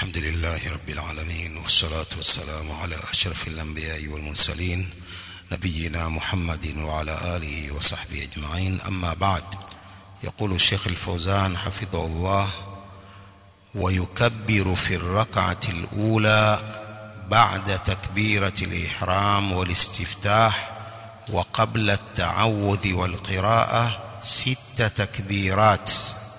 الحمد لله رب العالمين والصلاة والسلام على أشرف الأنبياء والمرسلين نبينا محمد وعلى آله وصحبه أجمعين أما بعد يقول الشيخ الفوزان حفظه الله ويكبر في الركعة الأولى بعد تكبيرة الإحرام والاستفتاح وقبل التعوذ والقراءة ست تكبيرات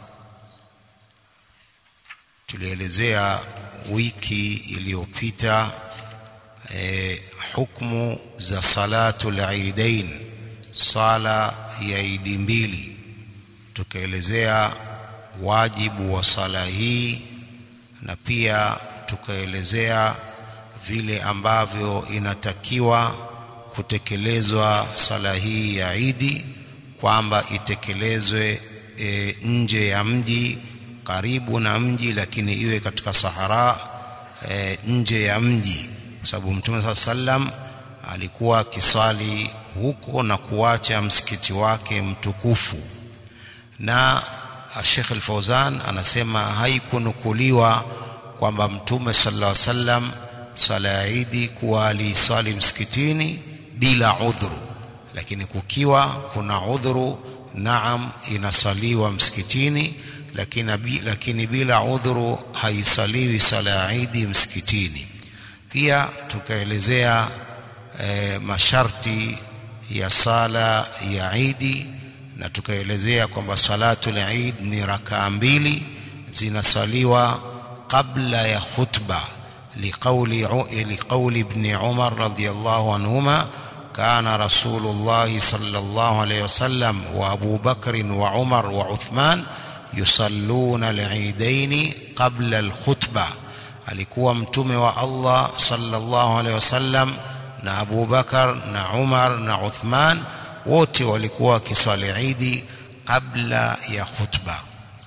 tulielezea wiki iliyopita eh, hukmu za salatul aidain sala ya idi mbili tukaelezea wajibu wa sala hii na pia tukaelezea vile ambavyo inatakiwa kutekelezwa sala hii ya idi kwamba itekelezwe e, nje ya mji karibu na mji lakini iwe katika sahara e, nje ya mji kwa sababu mtume saa sallam alikuwa akiswali huko na kuacha msikiti wake mtukufu na Sheikh Al-Fauzan anasema haikunukuliwa kwamba mtume sallallahu alaihi wasallam swala ya Idi kuwa aliswali msikitini bila udhuru lakini kukiwa kuna udhuru naam inasaliwa msikitini lakini, lakini bila udhuru haisaliwi sala ya Idi msikitini pia tukaelezea e, masharti ya sala ya Idi na tukaelezea kwamba salatul Eid ni rakaa mbili zinasaliwa kabla ya khutba liqauli liqauli ibn Umar radhiyallahu anhuma kana rasulullah sallallahu alayhi wasallam wa Abu Bakr wa Umar wa Uthman yusalluna al-eidain qabla al-khutba alikuwa mtume wa Allah sallallahu alayhi wasallam na Abu Bakar na Umar na Uthman wote walikuwa wakiswali Idi kabla ya khutba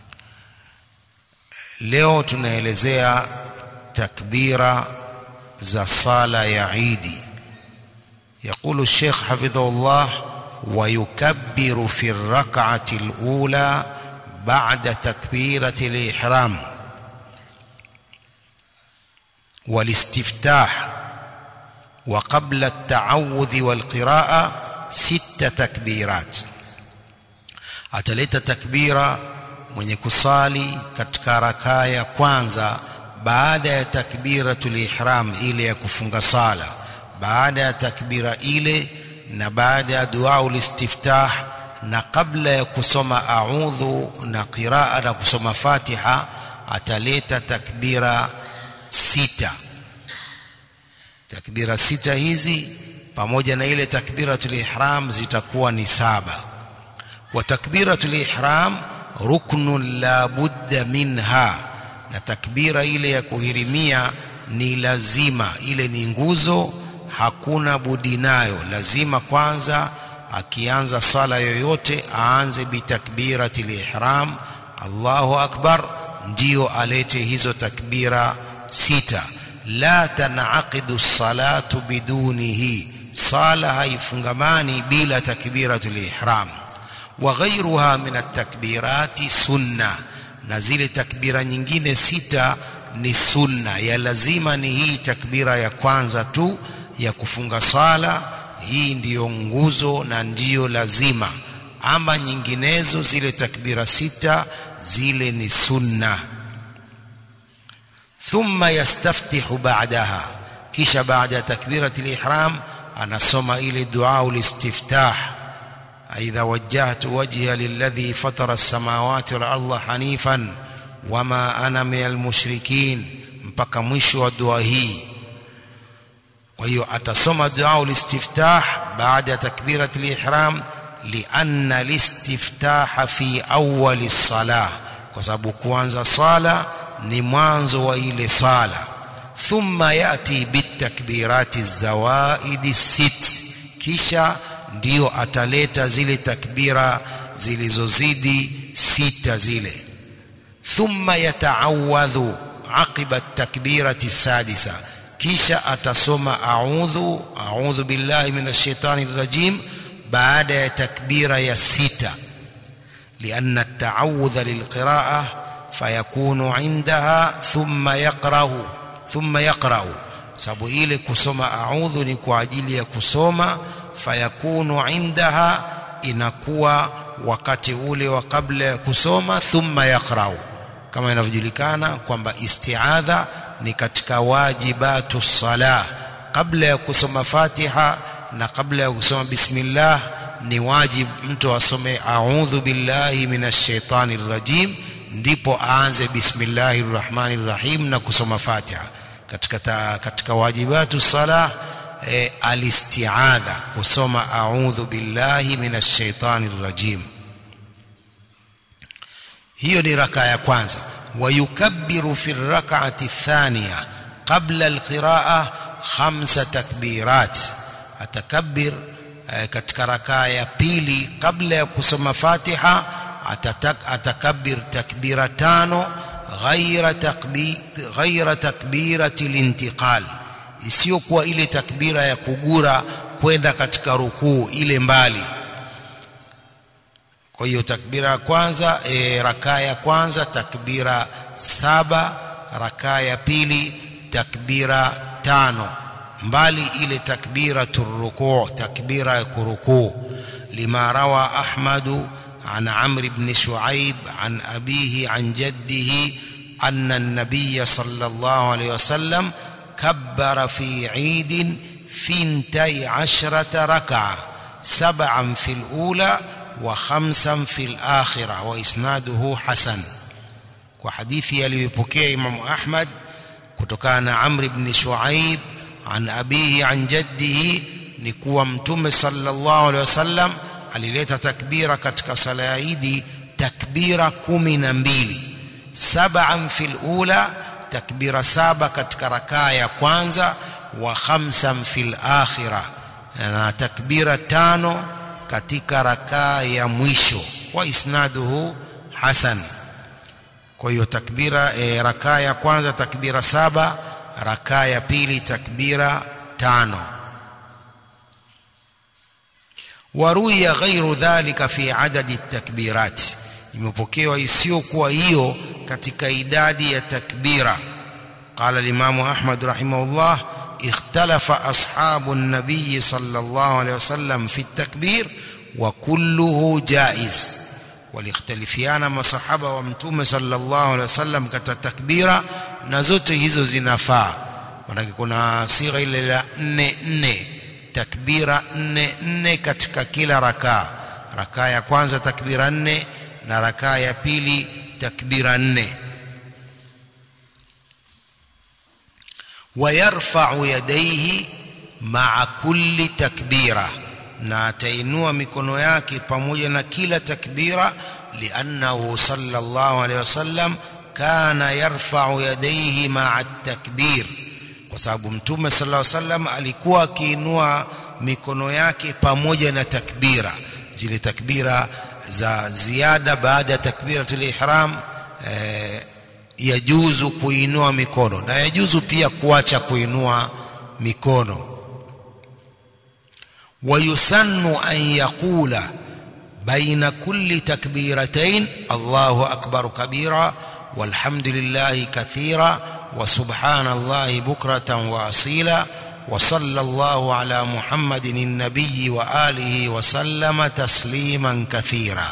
leo tunaelezea takbira za sala ya Idi يقول الشيخ حفظه الله ويكبر في الركعة الأولى بعد تكبيرة الإحرام والاستفتاح وقبل التعوذ والقراءة ست تكبيرات ataleta takbira mwenye kusali katika rakaa ya kwanza baada ya takbiratul ihram ile ya kufunga sala baada ya takbira ile na baada ya dua ulistiftah na kabla ya kusoma a'udhu na qiraa na kusoma fatiha ataleta takbira sita takbira sita hizi pamoja na ile takbiratul ihram zitakuwa ni saba wa takbiratul ihram ruknun la budda minha na takbira ile ya kuhirimia ni lazima ile ni nguzo hakuna budi nayo lazima kwanza akianza sala yoyote aanze bitakbiratil ihram Allahu akbar ndio alete hizo takbira sita la tanaqidu salatu bidunihi sala haifungamani bila takbiratul ihram wa ghayruha min at-takbirati sunna na zile takbira nyingine sita ni sunna ya lazima ni hii takbira ya kwanza tu ya kufunga sala hii ndiyo nguzo na ndiyo lazima ama nyinginezo zile takbira sita zile ni sunna thumma yastaftihu ba'daha kisha baada ya takbiratul ihram anasoma ile dua ulistiftah aidha wajjahtu wajhiya lilladhi fatara as-samawati wal arda hanifan wama ana minal mushrikin mpaka mwisho wa dua hii kwa hiyo atasoma dua ulistiftah baada ya takbirat al-ihram lianna al-istiftah fi awwal as-salah kwa sababu kuanza sala ni mwanzo wa ile sala thumma yati bitakbirati zawaidi sit kisha ndio ataleta zile takbira zilizozidi sita zile thumma yataawadhu aqiba at-takbirati sadisa kisha atasoma a'udhu a'udhu billahi minash shaitani rajim baada ya takbira ya sita lianna at-ta'awudha lilqira'ah fayakunu indaha thumma yaqra'u thumma yaqra'u sababu ile kusoma a'udhu ni kwa ajili ya kusoma fayakunu indaha inakuwa wakati ule wa kabla ya kusoma thumma yaqra'u kama inavyojulikana kwamba isti'adha ni katika wajibatu salah kabla ya kusoma Fatiha na kabla ya kusoma bismillah ni wajib mtu asome a'udhu billahi minash shaitani rajim ndipo aanze bismillahir rahmanir rahim na kusoma Fatiha katika ta, katika wajibatu salah e, alisti'adha kusoma a'udhu billahi minash shaitani rajim hiyo ni raka ya kwanza wayukabbiru fi rak'ati thaniya qabla alqira'a khamsa takbirat atakabbir e, katika rakaa ya pili kabla ya kusoma Fatiha atatak, atakabbir takbira tano ghaira takbi, ghaira takbirati lintiqal isiyokuwa ile takbira ya kugura kwenda katika rukuu ile mbali kwa hiyo takbira ya kwanza e, rakaa ya kwanza takbira saba rakaa ya pili takbira tano mbali ile takbira turukuu takbira ya kurukuu lima rawa ahmadu عن عمرو بن شعيب عن أبيه عن جده أن النبي صلى الله عليه وسلم كبر في عيد ثنتي عشرة ركعة سبعا في الأولى وخمسا في الآخرة وإسناده حسن وحديث يليبكي إمام أحمد كتكان عمرو بن شعيب عن أبيه عن جده نكوى متم صلى الله عليه وسلم alileta takbira katika sala ya Idi takbira kumi na mbili sab'an fil ula takbira saba katika rakaa ya kwanza wa khamsan fil akhira na takbira tano katika rakaa ya mwisho wa isnaduhu hasan kwa hiyo takbira e, rakaa ya kwanza takbira saba rakaa ya pili takbira tano waruya ghairu dhalika fi adadi takbirat imepokewa isiyokuwa hiyo katika idadi ya takbira qala limamu ahmad rahimahullah ikhtalafa ashabu nabiyi sallallahu alayhi wasallam fi takbir wa kulluhu jaiz walikhtalifiana masahaba wa mtume sallallahu alayhi wasallam katika takbira na zote hizo zinafaa maanake kuna sigha ile la nne nne takbira nne nne katika kila rakaa rakaa ya kwanza takbira nne na rakaa ya pili takbira nne wayarfa'u yadayhi ma'a kulli takbira na atainua mikono yake pamoja na kila takbira liannahu sallallahu alayhi wasallam kana yarfa'u yadayhi ma'a takbir kwa sababu mtume sallallahu alaihi wasallam alikuwa akiinua mikono yake pamoja na takbira zile takbira za ziada baada ya takbiratul ihram eh, yajuzu kuinua mikono na yajuzu pia kuacha kuinua mikono ويسن أن يقول بين كل تكبيرتين الله أكبر كبيرا والحمد لله كثيرا وسبحان الله بكرة وأصيلا وصلى الله على محمد النبي وآله وسلم تسليما كثيرا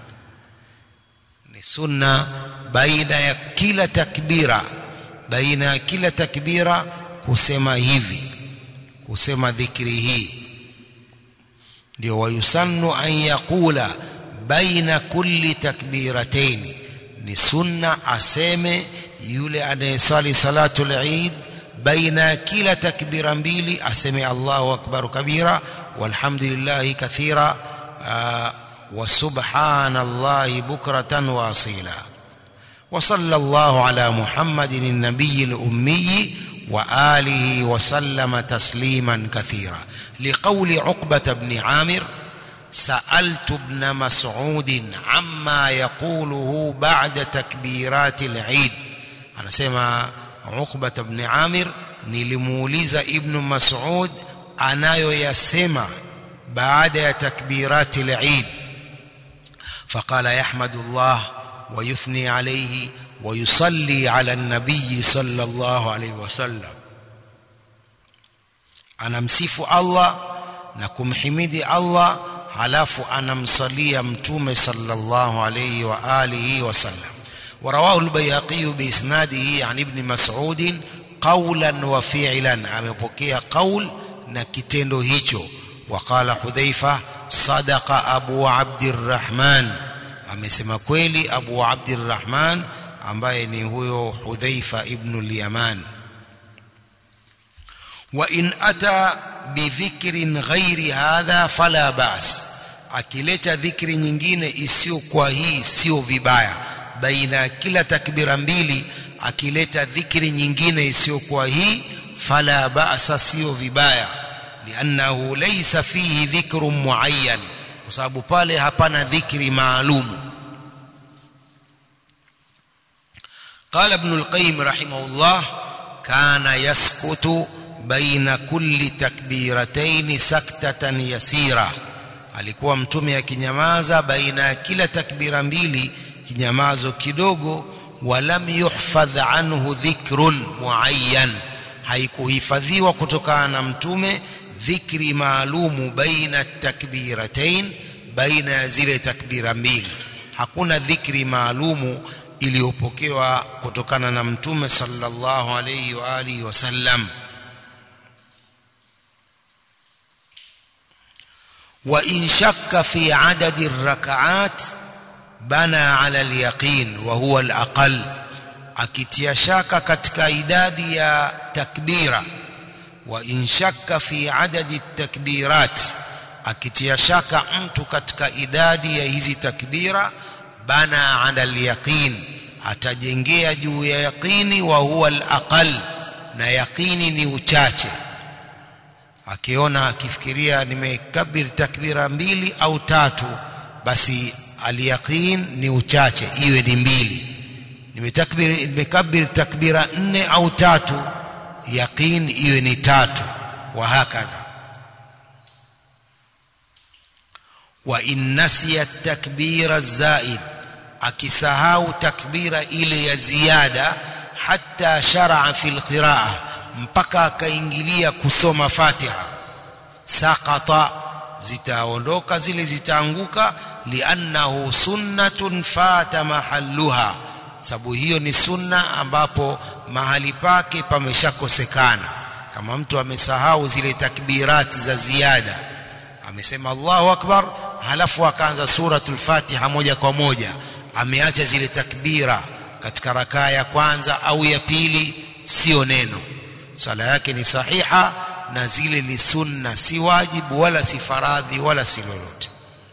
سنة بين كلا تكبيرة بين كلا تكبيرة كسما هيفي كسما ذكره ndio wayusannu an yaqula baina kulli takbiratayn ni sunna aseme yule anayesali salatul eid baina kila takbira mbili aseme Allahu akbar kabira walhamdulillahi kathira wa subhanallahi bukratan wa asila وصلى الله على محمد النبي الأمي وآله وسلم تسليما كثيرا لقول عقبة بن عامر سألت ابن مسعود عما يقوله بعد تكبيرات العيد أنا سمع عقبة بن عامر نلموليز ابن مسعود أنا يسمع بعد تكبيرات العيد فقال يحمد الله ويثني عليه ويصلي على النبي صلى الله عليه وسلم anamsifu Allah na kumhimidi Allah halafu anamsalia mtume sallallahu alayhi wa alihi wasallam ورواه البيهقي بإسناده عن ابن مسعود قولا وفعلا amepokea qaul na kitendo hicho وقال حذيفة صدق أبو عبد الرحمن amesema kweli Abu Abdurrahman ambaye ni huyo Hudhaifa ibn al-Yaman wa in ata bidhikrin ghairi hadha fala bas akileta dhikri nyingine isiyo kwa hii sio vibaya baina kila takbira mbili akileta dhikri nyingine isiyo kwa hii fala ba'sa sio vibaya liannahu laysa fihi dhikrun muayyan kwa sababu pale hapana dhikri maalumu قال ابن القيم رحمه الله كان يسكت بين كل تكبيرتين سكتة يسيرة alikuwa mtume akinyamaza baina ya kila takbira mbili kinyamazo kidogo walam yuhfadh anhu dhikrun muayyan haikuhifadhiwa kutokana na mtume dhikri maalumu baina takbiratain baina ya zile takbira mbili hakuna dhikri maalumu iliyopokewa kutokana na mtume sallallahu alayhi wa alihi wasallam wa in shakka fi adadi rak'at bana ala al-yaqin wa huwa al-aqall akitia shaka katika idadi ya takbira wa in shakka fi adadi takbirat akitia shaka mtu katika idadi ya hizi takbira bana ala al-yaqin atajengea juu ya yaqini wa huwa al-aqall na yaqini ni uchache akiona akifikiria nimekabir takbira mbili au tatu basi al-yaqin ni uchache iwe ni mbili nimetakbir nimekabir takbira nne au tatu yaqin iwe ni tatu wa hakadha wa in nasiya takbira zaid akisahau takbira ile ya ziada hatta shar'a fil qira'a mpaka akaingilia kusoma Fatiha saqata zitaondoka zile zitaanguka liannahu sunnatun fata mahalluha sababu hiyo ni sunna ambapo mahali pake pameshakosekana kama mtu amesahau zile takbirati za ziada amesema Allahu akbar halafu akaanza suratul Fatiha moja kwa moja ameacha zile takbira katika rakaa ya kwanza au ya pili sio neno swala yake ni sahiha na zile ni sunna si wajibu wala si faradhi wala si lolote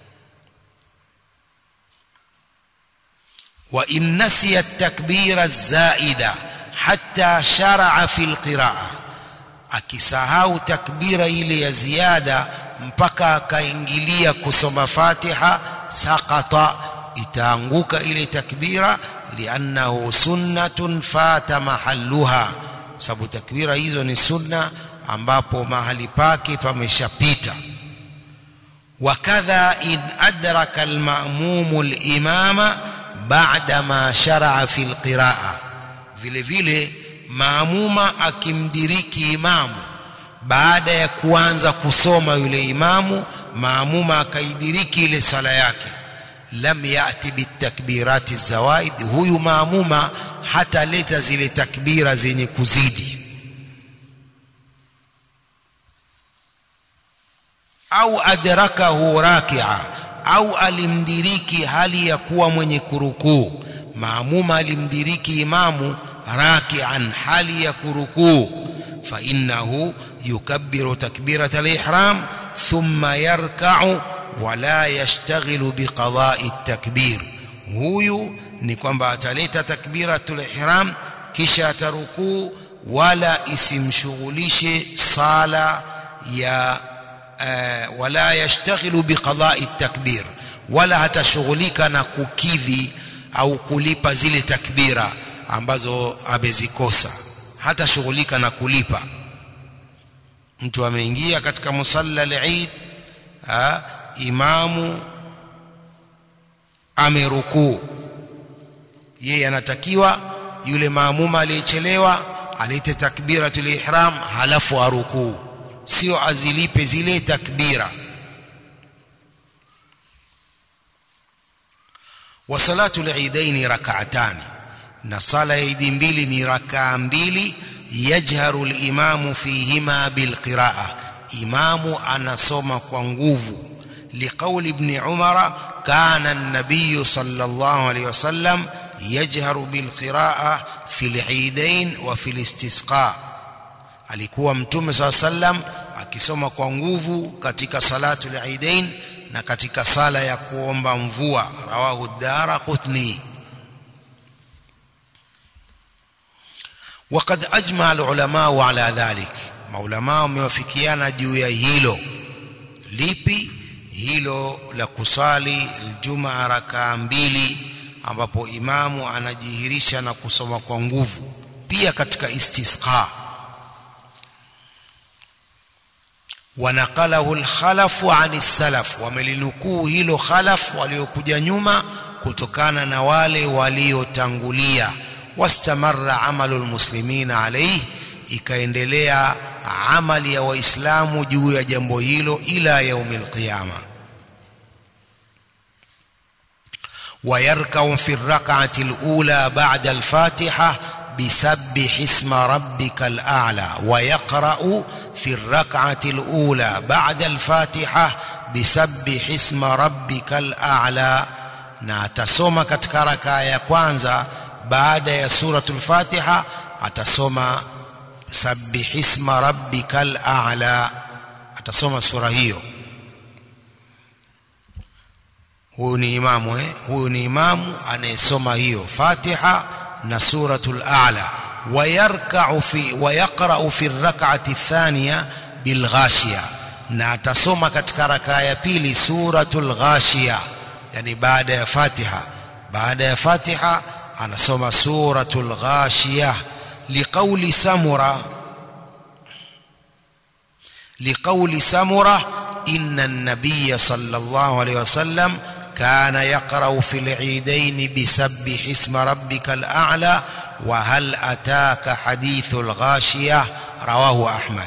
wa in nasiya at-takbira zaida hatta shar'a fi al-qira'a akisahau takbira ile ya ziada mpaka akaingilia kusoma Fatiha saqata itaanguka ile takbira liannahu sunnatun fata mahalluha sababu takbira hizo ni sunna ambapo mahali pake pameshapita wakadha in adraka almamumu alimama ba'da ma shar'a fi alqira'a vile vile maamuma akimdiriki imamu baada ya kuanza kusoma yule imamu maamuma akaidiriki ile sala yake lam yati bitakbirati zawaid huyu maamuma hataleta zile takbira zenye kuzidi au adrakahu rakia au alimdiriki hali ya kuwa mwenye kurukuu maamuma alimdiriki imamu rakian hali ya kurukuu fa innahu yukabbiru takbirata al-ihram thumma yarka'u wala yashtaghilu biqada'i at-takbir huyu ni kwamba ataleta takbiratul ihram kisha atarukuu wala isimshughulishe sala ya uh, wala yashtaghilu biqada'i at-takbir wala hatashughulika na kukidhi au kulipa zile takbira ambazo amezikosa hatashughulika na kulipa mtu ameingia katika musalla al-Eid imamu amerukuu yeye anatakiwa yule maamuma aliyechelewa alete takbiratul ihram halafu arukuu sio azilipe zile takbira wa salatul eidaini rak'atani na sala ya idi mbili ni rakaa mbili yajharu limamu fihima bilqiraa imamu anasoma kwa nguvu liqauli ibni umara kana an-nabiy sallallahu alayhi wasallam yajharu bilqiraa fi al-eidain wa fi al-istisqa alikuwa mtume saa sallam akisoma kwa nguvu katika salatu al-eidain na katika sala ya kuomba mvua rawahu dara qutni وقد أجمع العلماء على ذلك maulama wamewafikiana juu ya hilo lipi hilo la kusali aljumaa rakaa mbili ambapo imamu anajihirisha na kusoma kwa nguvu pia katika istisqa wanaqalahu alkhalafu ani salaf wamelinukuu hilo khalaf waliokuja nyuma kutokana na wale waliotangulia wastamarra amalu almuslimina alayhi ikaendelea amali ya waislamu juu ya jambo hilo ila yaumil qiyama ويركع في الركعة الأولى بعد الفاتحة بسبح اسم ربك الأعلى ويقرأ في الركعة الأولى بعد الفاتحة بسبح اسم ربك الأعلى na atasoma katika rakaa ya kwanza baada ya suratul Fatiha atasoma sabbih isma rabbikal a'la atasoma sura hiyo huyu ni imamu eh huyu ni imamu anayesoma hiyo Fatiha na suratul a'la wayarka'u fi wayaqra'u fi ar-rak'ati ath-thaniya bil ghashiya na atasoma katika rakaa ya pili suratul ghashiya yani baada ya Fatiha baada ya Fatiha anasoma suratul ghashiyah liqauli samura liqauli samura inna an-nabiy sallallahu alayhi wasallam kana yaqra'u fil 'idayn bisabbih isma rabbikal a'la wa hal ataka hadithul ghashiyah rawahu ahmad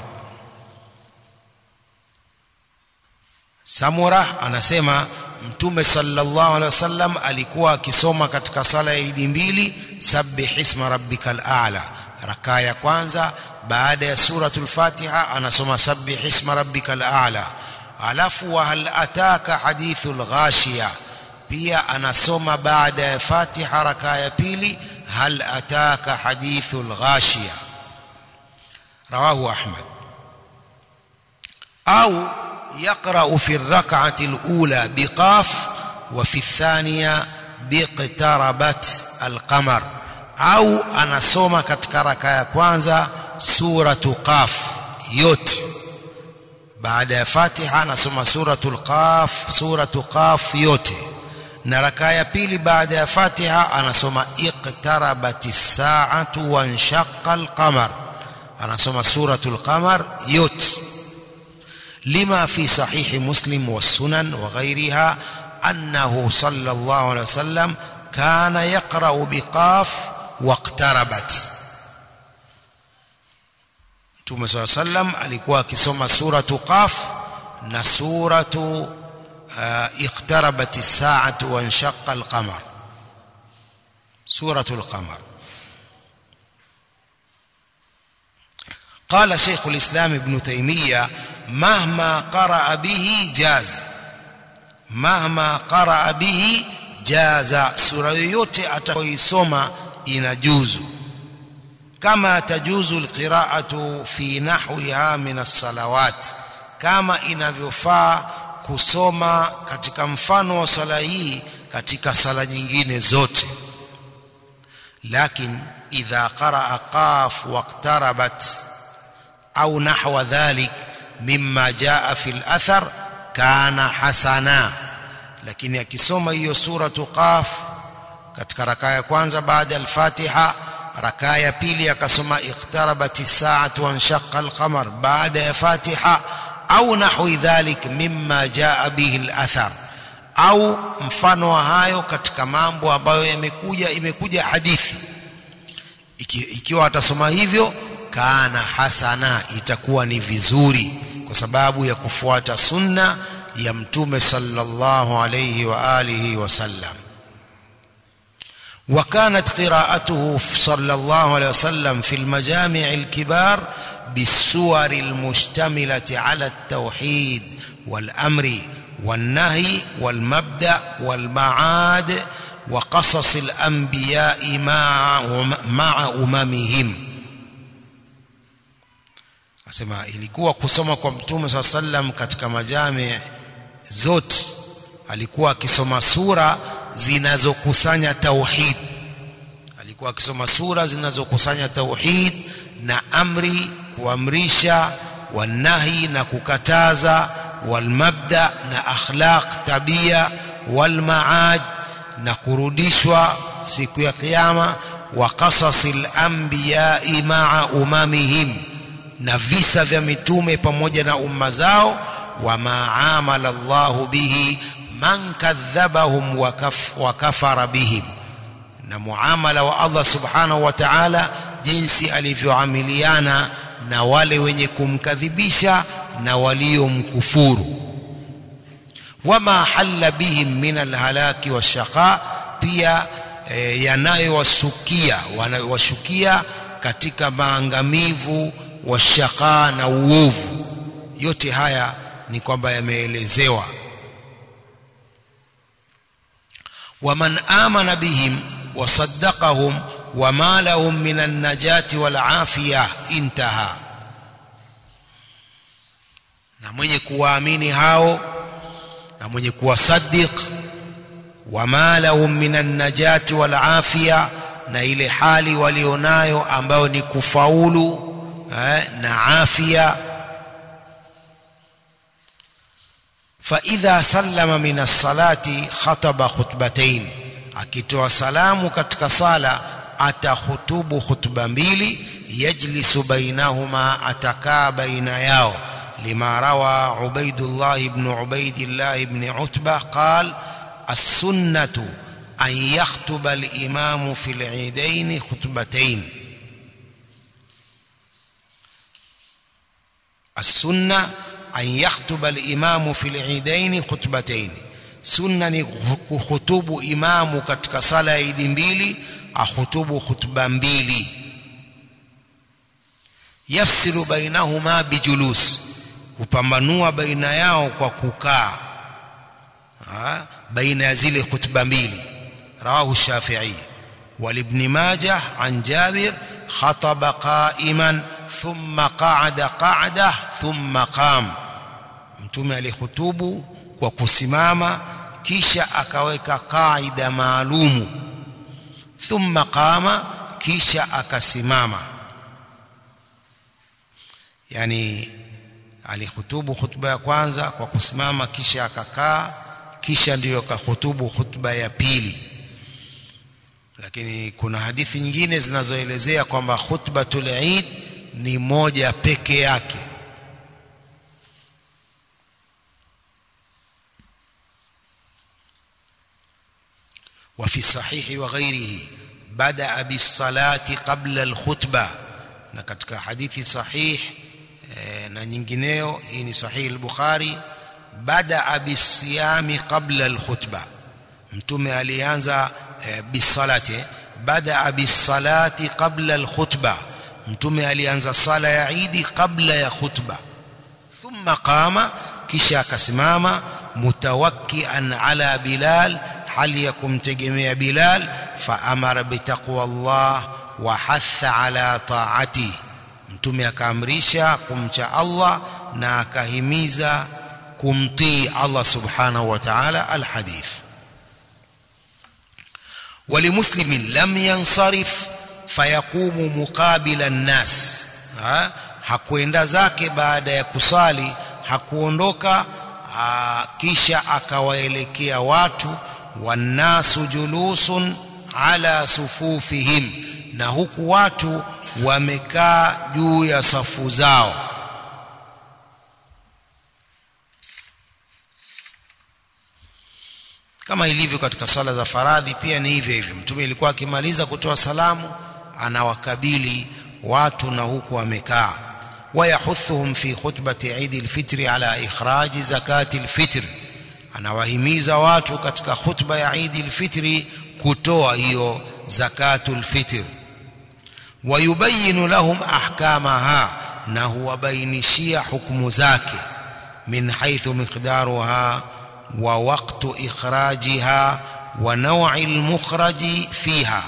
samura anasema mtume sallallahu alaihi wasallam alikuwa akisoma katika sala ya idi mbili sabbih isma rabbikal a'la rakaa ya kwanza baada ya suratul fatiha anasoma sabbih isma rabbikal a'la alafu wa hal ataka hadithul ghashiya pia anasoma baada ya fatiha rakaa ya pili hal ataka hadithul ghashiya rawahu ahmad au يقرأ في الركعة الأولى بقاف وفي الثانية باقتربت القمر أو أنا سوما katika raka ya kwanza suratu qaf yote baada ya Fatiha anasoma suratul qaf suratu qaf yote na raka ya pili baada ya Fatiha anasoma iqtarabatis sa'atu wanshaqqa al-qamar anasoma suratul qamar yote لما في صحيح مسلم والسنن وغيرها أنه صلى الله عليه وسلم كان يقرأ بقاف واقتربت Mtume صلى الله عليه وسلم alikuwa akisoma suratu Qaf na suratu uh, iqtarabat as-sa'atu wa inshaqqa al-qamar suratu al-qamar قال شيخ الإسلام ابن تيمية مهما قرأ به جاز مهما قرأ به جاز سورة yoyote atakayoisoma inajuzu kama tajuzu alqira'atu fi nahwiha min as-salawat kama inavyofaa kusoma katika mfano wa sala hii katika sala nyingine zote lakin idha qaraa qaf waqtarabat au nahwa dhalik mimma jaa fi al-athar kana hasana lakini akisoma hiyo suratu qaf katika rakaa ya kwanza baada ya al-fatiha rakaa ya pili akasoma iqtarabat as-sa'atu wa inshaqqa al-qamar baada ya fatiha au nahwi dhalik mimma jaa bihi al-athar au mfano wa hayo katika mambo ambayo yamekuja imekuja hadithi Iki, ikiwa atasoma hivyo kana hasana itakuwa ni vizuri kwa sababu ya kufuata sunna ya mtume sallallahu alayhi wa alihi wasallam وكانت قراءته صلى الله عليه وسلم في المجامع الكبار بالسور المشتملة على التوحيد والأمر والنهي والمبدأ والمعاد وقصص الأنبياء مع مع أممهم asema ilikuwa kusoma kwa mtume saa sallam katika majami zote alikuwa akisoma sura zinazokusanya tauhid alikuwa akisoma sura zinazokusanya tauhid na amri kuamrisha wanahi na kukataza walmabda na akhlaq tabia walmaad na kurudishwa siku ya kiyama wa qasasil anbiyai maa umamihim na visa vya mitume pamoja na umma zao wama amala Allahu bihi man kadhabahum wa, kaf, wa kafara bihim na muamala wa Allah subhanahu wa ta'ala jinsi alivyoamiliana na wale wenye kumkadhibisha na waliomkufuru wama halla bihim min alhalaki washaqa pia e, yanayowasukia wanayowashukia katika maangamivu washaqa na uovu yote haya ni kwamba yameelezewa waman amana bihim wasaddaqahum wama lahum min annajati walafiya intaha na mwenye kuwaamini hao na mwenye kuwasaddiq wama lahum min annajati walafiya na ile hali walionayo ambayo ni kufaulu eh, na afya فإذا سلم من الصلاة خطب خطبتين akitoa salamu katika sala atahutubu khutba mbili yajlisu bainahuma atakaa baina yao lima rawa ubaidullah ibn ubaidillah ibn utba qal السنة أن يخطب الإمام في العيدين خطبتين السنة أن يخطب الإمام في العيدين خطبتين sunna ni kuhutubu imamu katika sala ya idi mbili ahutubu khutba mbili yafsilu bainahuma bijulus kupambanua baina yao kwa kukaa baina ya zile khutba mbili rawahu shafi'i walibn majah an jabir khataba qa'iman thumma qa'ada qa'da thumma qam mtume alihutubu kwa kusimama kisha akaweka kaida maalumu thumma qama kisha akasimama yani alihutubu hutuba ya kwanza kwa kusimama kisha akakaa kisha ndiyo akahutubu hutuba ya pili lakini kuna hadithi nyingine zinazoelezea kwamba khutbatul Eid ni moja peke yake وفي الصحيح وغيره بدأ بالصلاة قبل الخطبة na katika hadithi sahih e, na nyingineo hii ni sahih al-Bukhari badaa bisiyami qabla al-khutba mtume alianza e, bisalati badaa bisalati qabla al-khutba mtume alianza sala ya Eid kabla ya khutba thumma qama kisha akasimama mutawakkian ala Bilal hali ya kumtegemea Bilal faamara bitaqwa Allah wa hatha ala taati mtume akaamrisha kumcha Allah na akahimiza kumtii Allah subhanahu wa ta'ala alhadith ولمسلم لم ينصرف فيقوم مقابل الناس ha? hakuenda zake baada ya kusali hakuondoka kisha akawaelekea watu wannasu julusun ala sufufihim na huku watu wamekaa juu ya safu zao kama ilivyo katika sala za faradhi pia ni hivyo hivyo mtume ilikuwa akimaliza kutoa salamu anawakabili watu na huku amekaa wayahuthuhum fi khutbati Eid al-Fitr ala ikhraji zakati al-fitr anawahimiza watu katika khutba ya Eid al-Fitr kutoa hiyo zakatul fitr wayubayinu lahum ahkamaha na huwabainishia hukumu zake min haithu miqdaruha wa waqtu ikhrajiha wa naw'i al-mukhraji fiha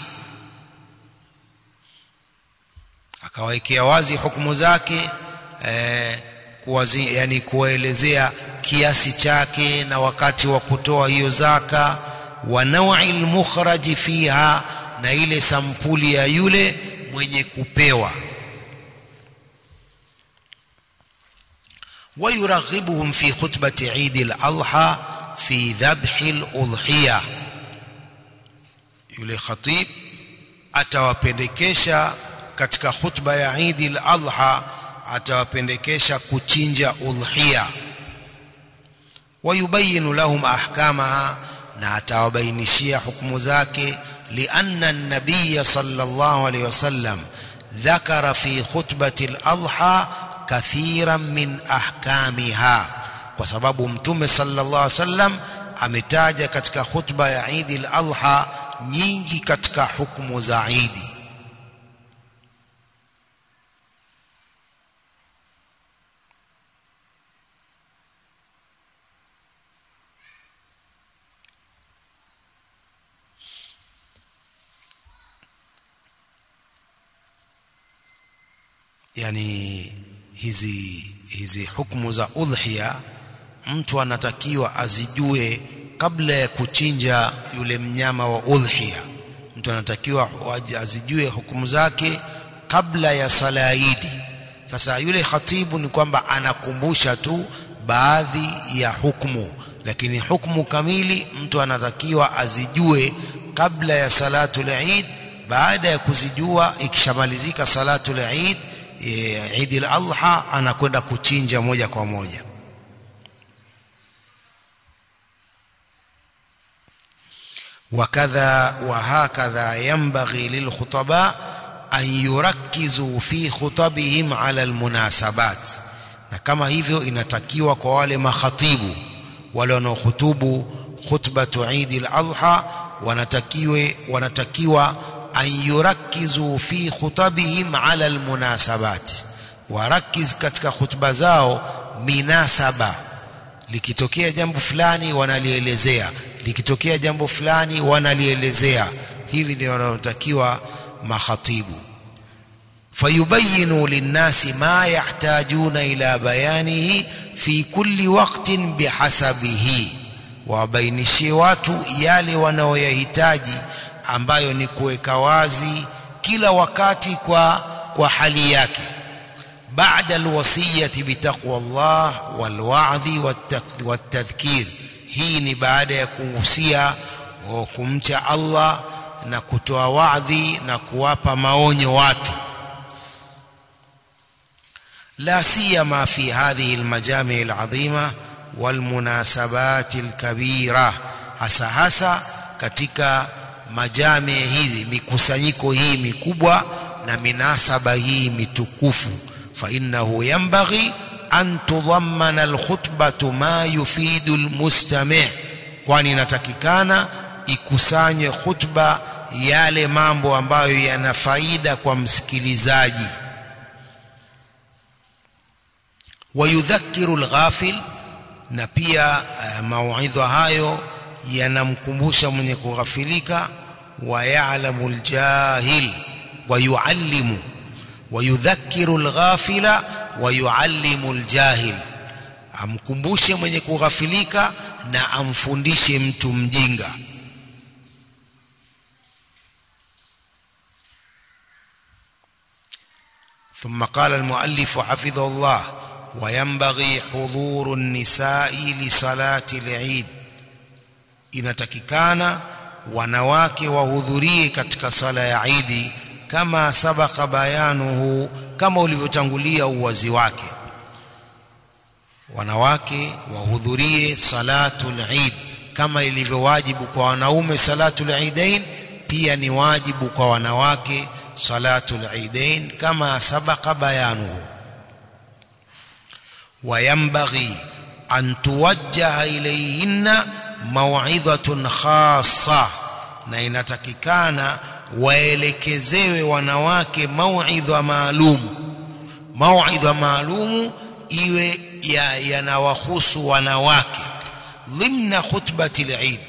akawaekea wazi hukumu zake eh, kuwazi, yani kuwaelezea kiasi chake na wakati wa kutoa hiyo zaka wa naw'i al-mukhraji fiha na ile sampuli ya yule mwenye kupewa ويرغبهم في خطبة عيد الأضحى في ذبح الأضحية yule khatib atawapendekesha katika khutba ya Eid al-Adha atawapendekesha kuchinja udhiya wayubayinu lahum ahkamaha na atawabainishia hukumu zake lianna an-nabiy sallallahu alayhi wasallam dhakara fi khutbati al-adha kathiran min ahkamiha kwa sababu mtume sallallahu alaihi wasallam ametaja katika khutba ya Eid al-Adha nyingi katika hukumu za Eid yani hizi hizi hukumu za udhiya mtu anatakiwa azijue kabla ya kuchinja yule mnyama wa udhiya mtu anatakiwa azijue hukumu zake kabla ya sala ya Idi sasa yule khatibu ni kwamba anakumbusha tu baadhi ya hukumu lakini hukumu kamili mtu anatakiwa azijue kabla ya salatul Eid baada ya kuzijua ikishamalizika salatul Eid Eid al-Adha anakwenda kuchinja moja kwa moja وكذا وهكذا ينبغي للخطباء أن يركزوا في خطبهم على المناسبات na kama hivyo inatakiwa kwa wale makhatibu wale wanaohutubu khutbatu Eid al-Adha wanatakiwe wanatakiwa an yurakizu fi khutabihim ala almunasabat warakiz katika khutba zao minasaba likitokea jambo fulani wanalielezea likitokea jambo fulani wanalielezea hivi ndio wanaotakiwa makhatibu fayubayinu linnasi ma yahtajuna ila bayanihi fi kulli waqtin bihasabihi wabainishie watu yale wanaoyahitaji ambayo ni kuweka wazi kila wakati kwa kwa hali yake baada alwasiyati bitaqwa Allah walwa'dhi wattadhkir hii ni baada ya kuhusia kumcha Allah na kutoa wadhi na kuwapa maonyo watu la siyama fi hadhihi almajami' alazima walmunasabat alkabira hasa hasa katika majame hizi mikusanyiko hii mikubwa na minasaba hii mitukufu fa innahu yanbaghi an tudhammana alkhutbatu ma yufidu almustami' kwani inatakikana ikusanye khutba yale mambo ambayo yana faida kwa msikilizaji wayudhakiru alghafil na pia uh, mauidha hayo yanamkumbusha mwenye kughafilika ويعلم الجاهل ويعلم ويذكر الغافل ويعلم الجاهل amkumbushe mwenye kughafilika na amfundishe mtu mjinga ثم قال المؤلف حفظه الله وينبغي حضور النساء لصلاة العيد inatakikana wanawake wahudhurie katika sala ya Idi kama sabaka bayanuhu kama ulivyotangulia uwazi wake wanawake wahudhurie salatul Eid kama ilivyo wajibu kwa wanaume salatul idain pia ni wajibu kwa wanawake salatul idain kama sabaqa bayanuhu وينبغي أن توجه إليهن موعظة خاصة na inatakikana waelekezewe wanawake mauidha maalum mauidha maalumu iwe yanawahusu ya wanawake dhimna khutbati lid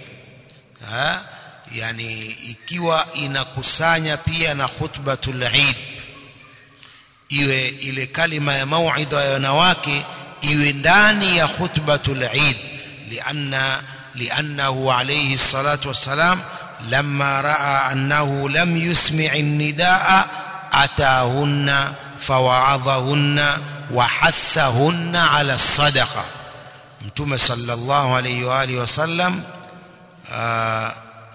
yani ikiwa inakusanya pia na khutbatul eid iwe ile kalima ya mauidha ya wanawake iwe ndani ya khutbatul eid lianna liannahu alayhi salatu wassalam لما راى انه لم يسمع النداء اتاهن فوعظهن وحثهن على الصدقه متوم صلى الله عليه واله وسلم آه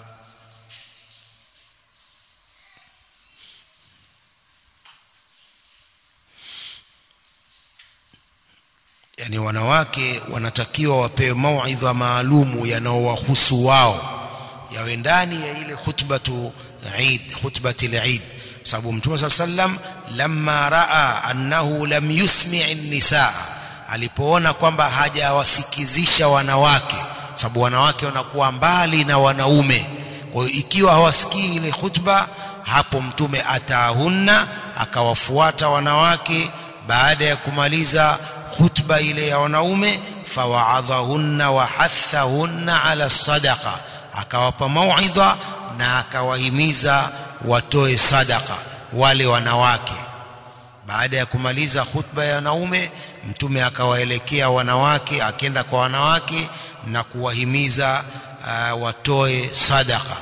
yani wanawake wanatakiwa wapewe mauidha maalumu yanaowahusu wao yawe ndani ya ile khutbatu Eid khutbati al-Eid sababu Mtume صلى sallam lamma raa annahu lam yusmi' an-nisaa alipoona kwamba hajawasikizisha wanawake sababu wanawake wanakuwa mbali na wanaume kwa hiyo ikiwa hawasikii ile khutba hapo mtume atahunna akawafuata wanawake baada ya kumaliza khutba ile ya wanaume fawaadhahunna wa hathahunna ala sadaqa akawapa mauidha na akawahimiza watoe sadaka wale wanawake baada ya kumaliza khutba ya wanaume mtume akawaelekea wanawake akenda kwa wanawake na kuwahimiza uh, watoe sadaka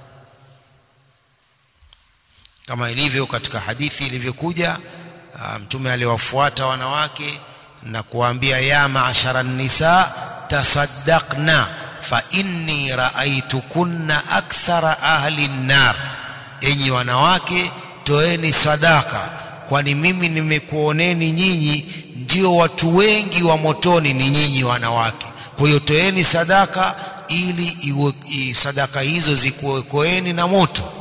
kama ilivyo katika hadithi ilivyokuja uh, mtume aliwafuata wanawake na kuwaambia ya maashara nisa tasaddaqna fa inni raaitukunna akthara ahli nnar enyi wanawake toeni sadaka kwani mimi nimekuoneni nyinyi ndio watu wengi wa motoni ni nyinyi wanawake kwa hiyo toeni sadaka ili iwe, i, sadaka hizo zikuokoeni na moto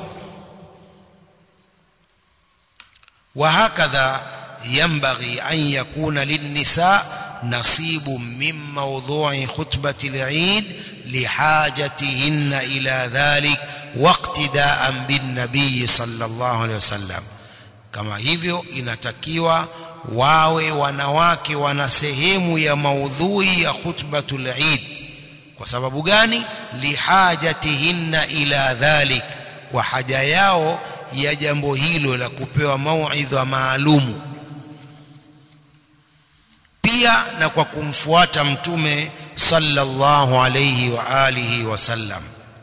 وهكذا ينبغي أن يكون للنساء نصيب من موضوع خطبة العيد لحاجتهن إلى ذلك واقتداء بالنبي صلى الله عليه وسلم kama hivyo inatakiwa wawe wanawake wana sehemu ya maudhui ya khutbatul Eid kwa sababu gani lihajatihinna ila dhalik kwa haja yao ya jambo hilo la kupewa mauidha maalumu pia na kwa kumfuata mtume sallallahu alayhi wa alihi wasallam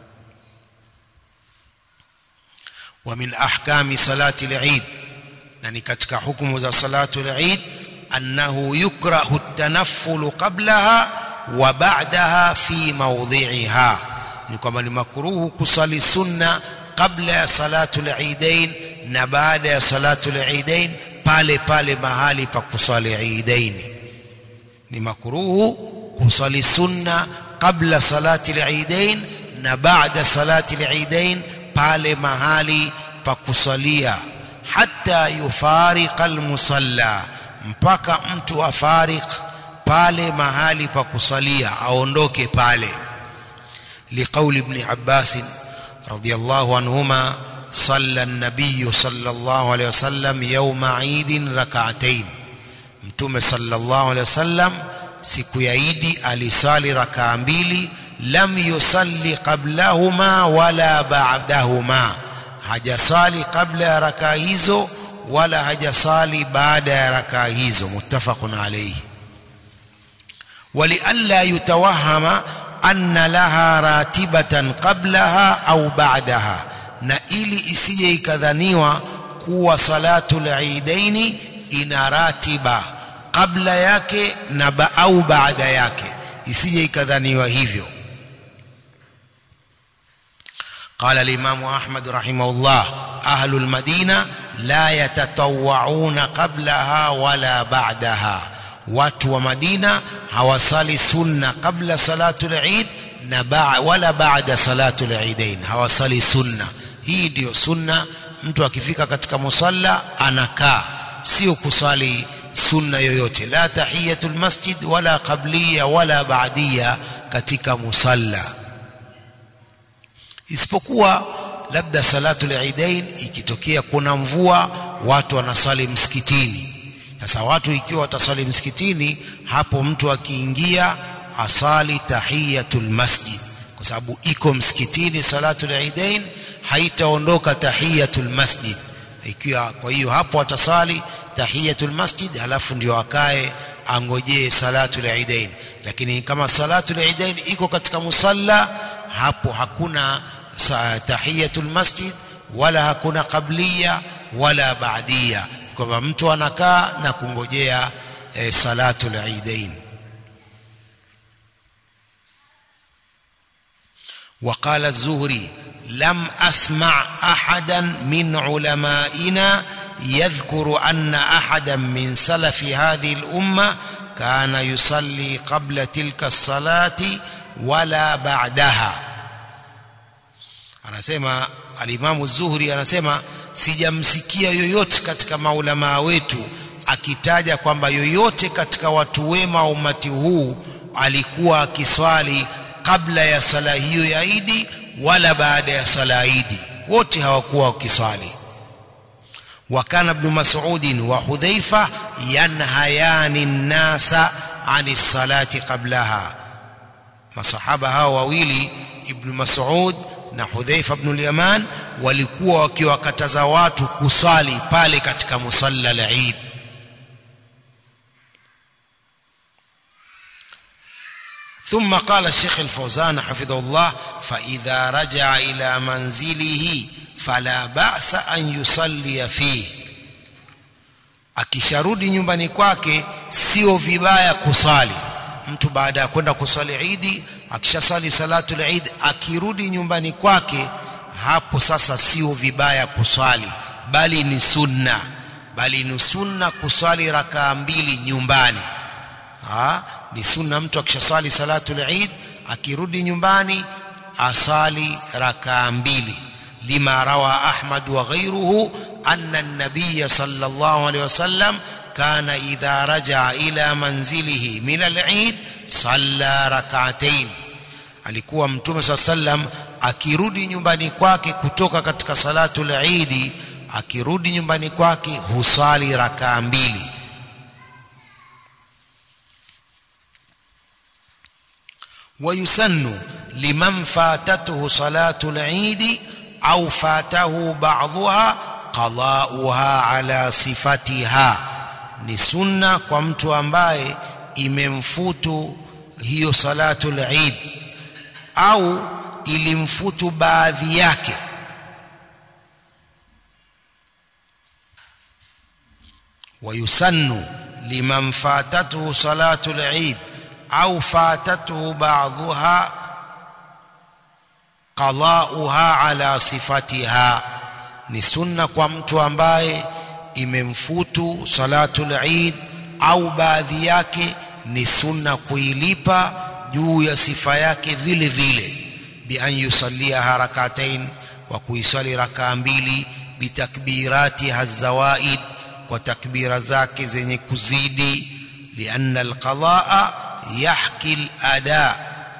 ومن احكام صلاه العيد na ni katika hukumu za salatu al-Eid annahu yukrahu at-tanafful qablaha wa ba'daha fi mawdhi'iha ni kwamba ni makruhu kusali sunna kabla ya salatu al-Eidain na baada ya salatu al-Eidain pale pale mahali pa kusali Eidain ni makruhu kusali sunna kabla salati al-Eidain na baada salati al-Eidain pale mahali pa kusalia hata yufariqa almusalla mpaka mtu afariq pale mahali pa kusalia aondoke pale liqauli ibn Abbas radiyallahu anhuma صلى النبي صلى الله عليه وسلم يوم عيد ركعتين mtume sallallahu alaihi wasallam siku ya idi alisali rakaa mbili lam yusalli qablahuma wala ba'dahuma hajasali kabla ya rakaa hizo wala hajasali baada ya rakaa hizo muttafaqun alayhi ولئلا يتوهم أن لها راتبة قبلها أو بعدها na ili isije ikadhaniwa kuwa salatul eidaini ina ratiba kabla yake na ba au baada yake isije ikadhaniwa hivyo قال الإمام أحمد رحمه الله أهل المدينة لا يتطوعون قبلها ولا بعدها watu wa Madina hawasali sunna kabla salatul Eid na ba, wala baada salatul idain hawasali sunna hii ndiyo sunna mtu akifika katika musalla anakaa sio kusali sunna yoyote la tahiyatul masjid wala qabliya wala baadia katika musalla isipokuwa labda salatul idain ikitokea kuna mvua watu wanasali msikitini sasa watu ikiwa watasali msikitini hapo mtu akiingia asali tahiyatul masjid kwa sababu iko msikitini salatul idain haitaondoka tahiyatul masjid ikiwa kwa hiyo hapo atasali tahiyatul masjid halafu ndio akae angojee salatul idain lakini kama salatul idain iko katika musalla hapo hakuna tahiyatul masjid wala hakuna qabliya wala baadia kwamba mtu anakaa na kungojea e, salatul idain وقال الزهري لم أسمع أحدا من علمائنا يذكر أن أحدا من سلف هذه الأمة كان يصلي قبل تلك الصلاة ولا بعدها anasema alimamu zuhri anasema sijamsikia yoyote katika maulamaa wetu akitaja kwamba yoyote katika watu wema wa umati huu alikuwa akiswali kabla ya sala hiyo ya idi wala baada ya sala ya idi wote hawakuwa wakiswali وكان ابن مسعود وحذيفة ينهيان الناس عن الصلاة قبلها masahaba hao wawili ibn Mas'ud na Hudhaifa ibn al-Yaman walikuwa wakiwakataza watu kusali pale katika musalla al-Eid ثم قال الشيخ الفوزان حفظه الله فإذا رجع إلى منزله فلا بأس أن يصلي فيه akisharudi nyumbani kwake sio vibaya kusali mtu baada ya kwenda kusali idi akishasali salatul eid akirudi nyumbani kwake hapo sasa sio vibaya kuswali bali ni sunna bali ni sunna kuswali rakaa mbili nyumbani ha? ni sunna mtu akishasali salatul eid akirudi nyumbani asali rakaa mbili lima rawa ahmad wa ghayruhu anna an-nabiy sallallahu alayhi wasallam kana idha raja'a ila manzilihi min al-eid salla rak'atayn alikuwa mtume saa sallam akirudi nyumbani kwake kutoka katika salatul eid akirudi nyumbani kwake husali rakaa mbili ويسن لمن فاتته صلاة العيد أو فاته بعضها قضاؤها على صفتها ni sunna kwa mtu ambaye imemfutu hiyo salatul eid au ilimfutu baadhi yake ويسن لمن فاتته صلاة العيد أو فاتته بعضها قضاؤها على صفتها ni sunna kwa mtu ambaye imemfutu salatul eid au baadhi yake ni sunna kuilipa juu ya sifa yake vile vile bi an yusallia harakatain wa kuisali rakaa mbili bitakbirati hazawaid kwa takbira zake zenye kuzidi lianna alqadaa yahki alada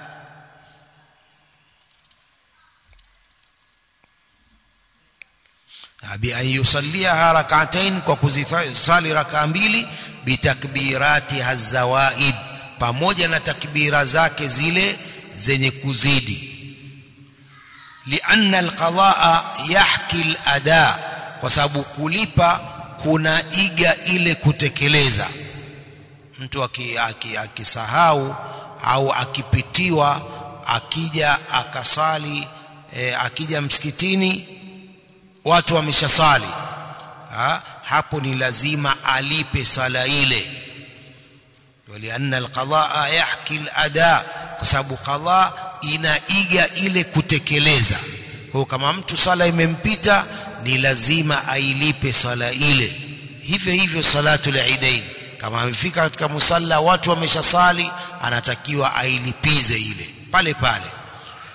bi an yusalliha rak'atain kwa kuzisali rakaa mbili bitakbirati hazawaid pamoja na takbira zake zile zenye kuzidi lianna alqadaa yahki alada kwa sababu kulipa kuna iga ile kutekeleza mtu akisahau aki, aki au akipitiwa akija akasali e, akija msikitini watu wameshasali ha? hapo ni lazima alipe sala ile walianna alqadaa yahki alada kwa sababu qadha inaiga ile kutekeleza kwa kama mtu sala imempita ni lazima ailipe sala ile hivyo hivyo salatul idain kama amefika katika musalla watu wameshasali anatakiwa ailipize ile pale pale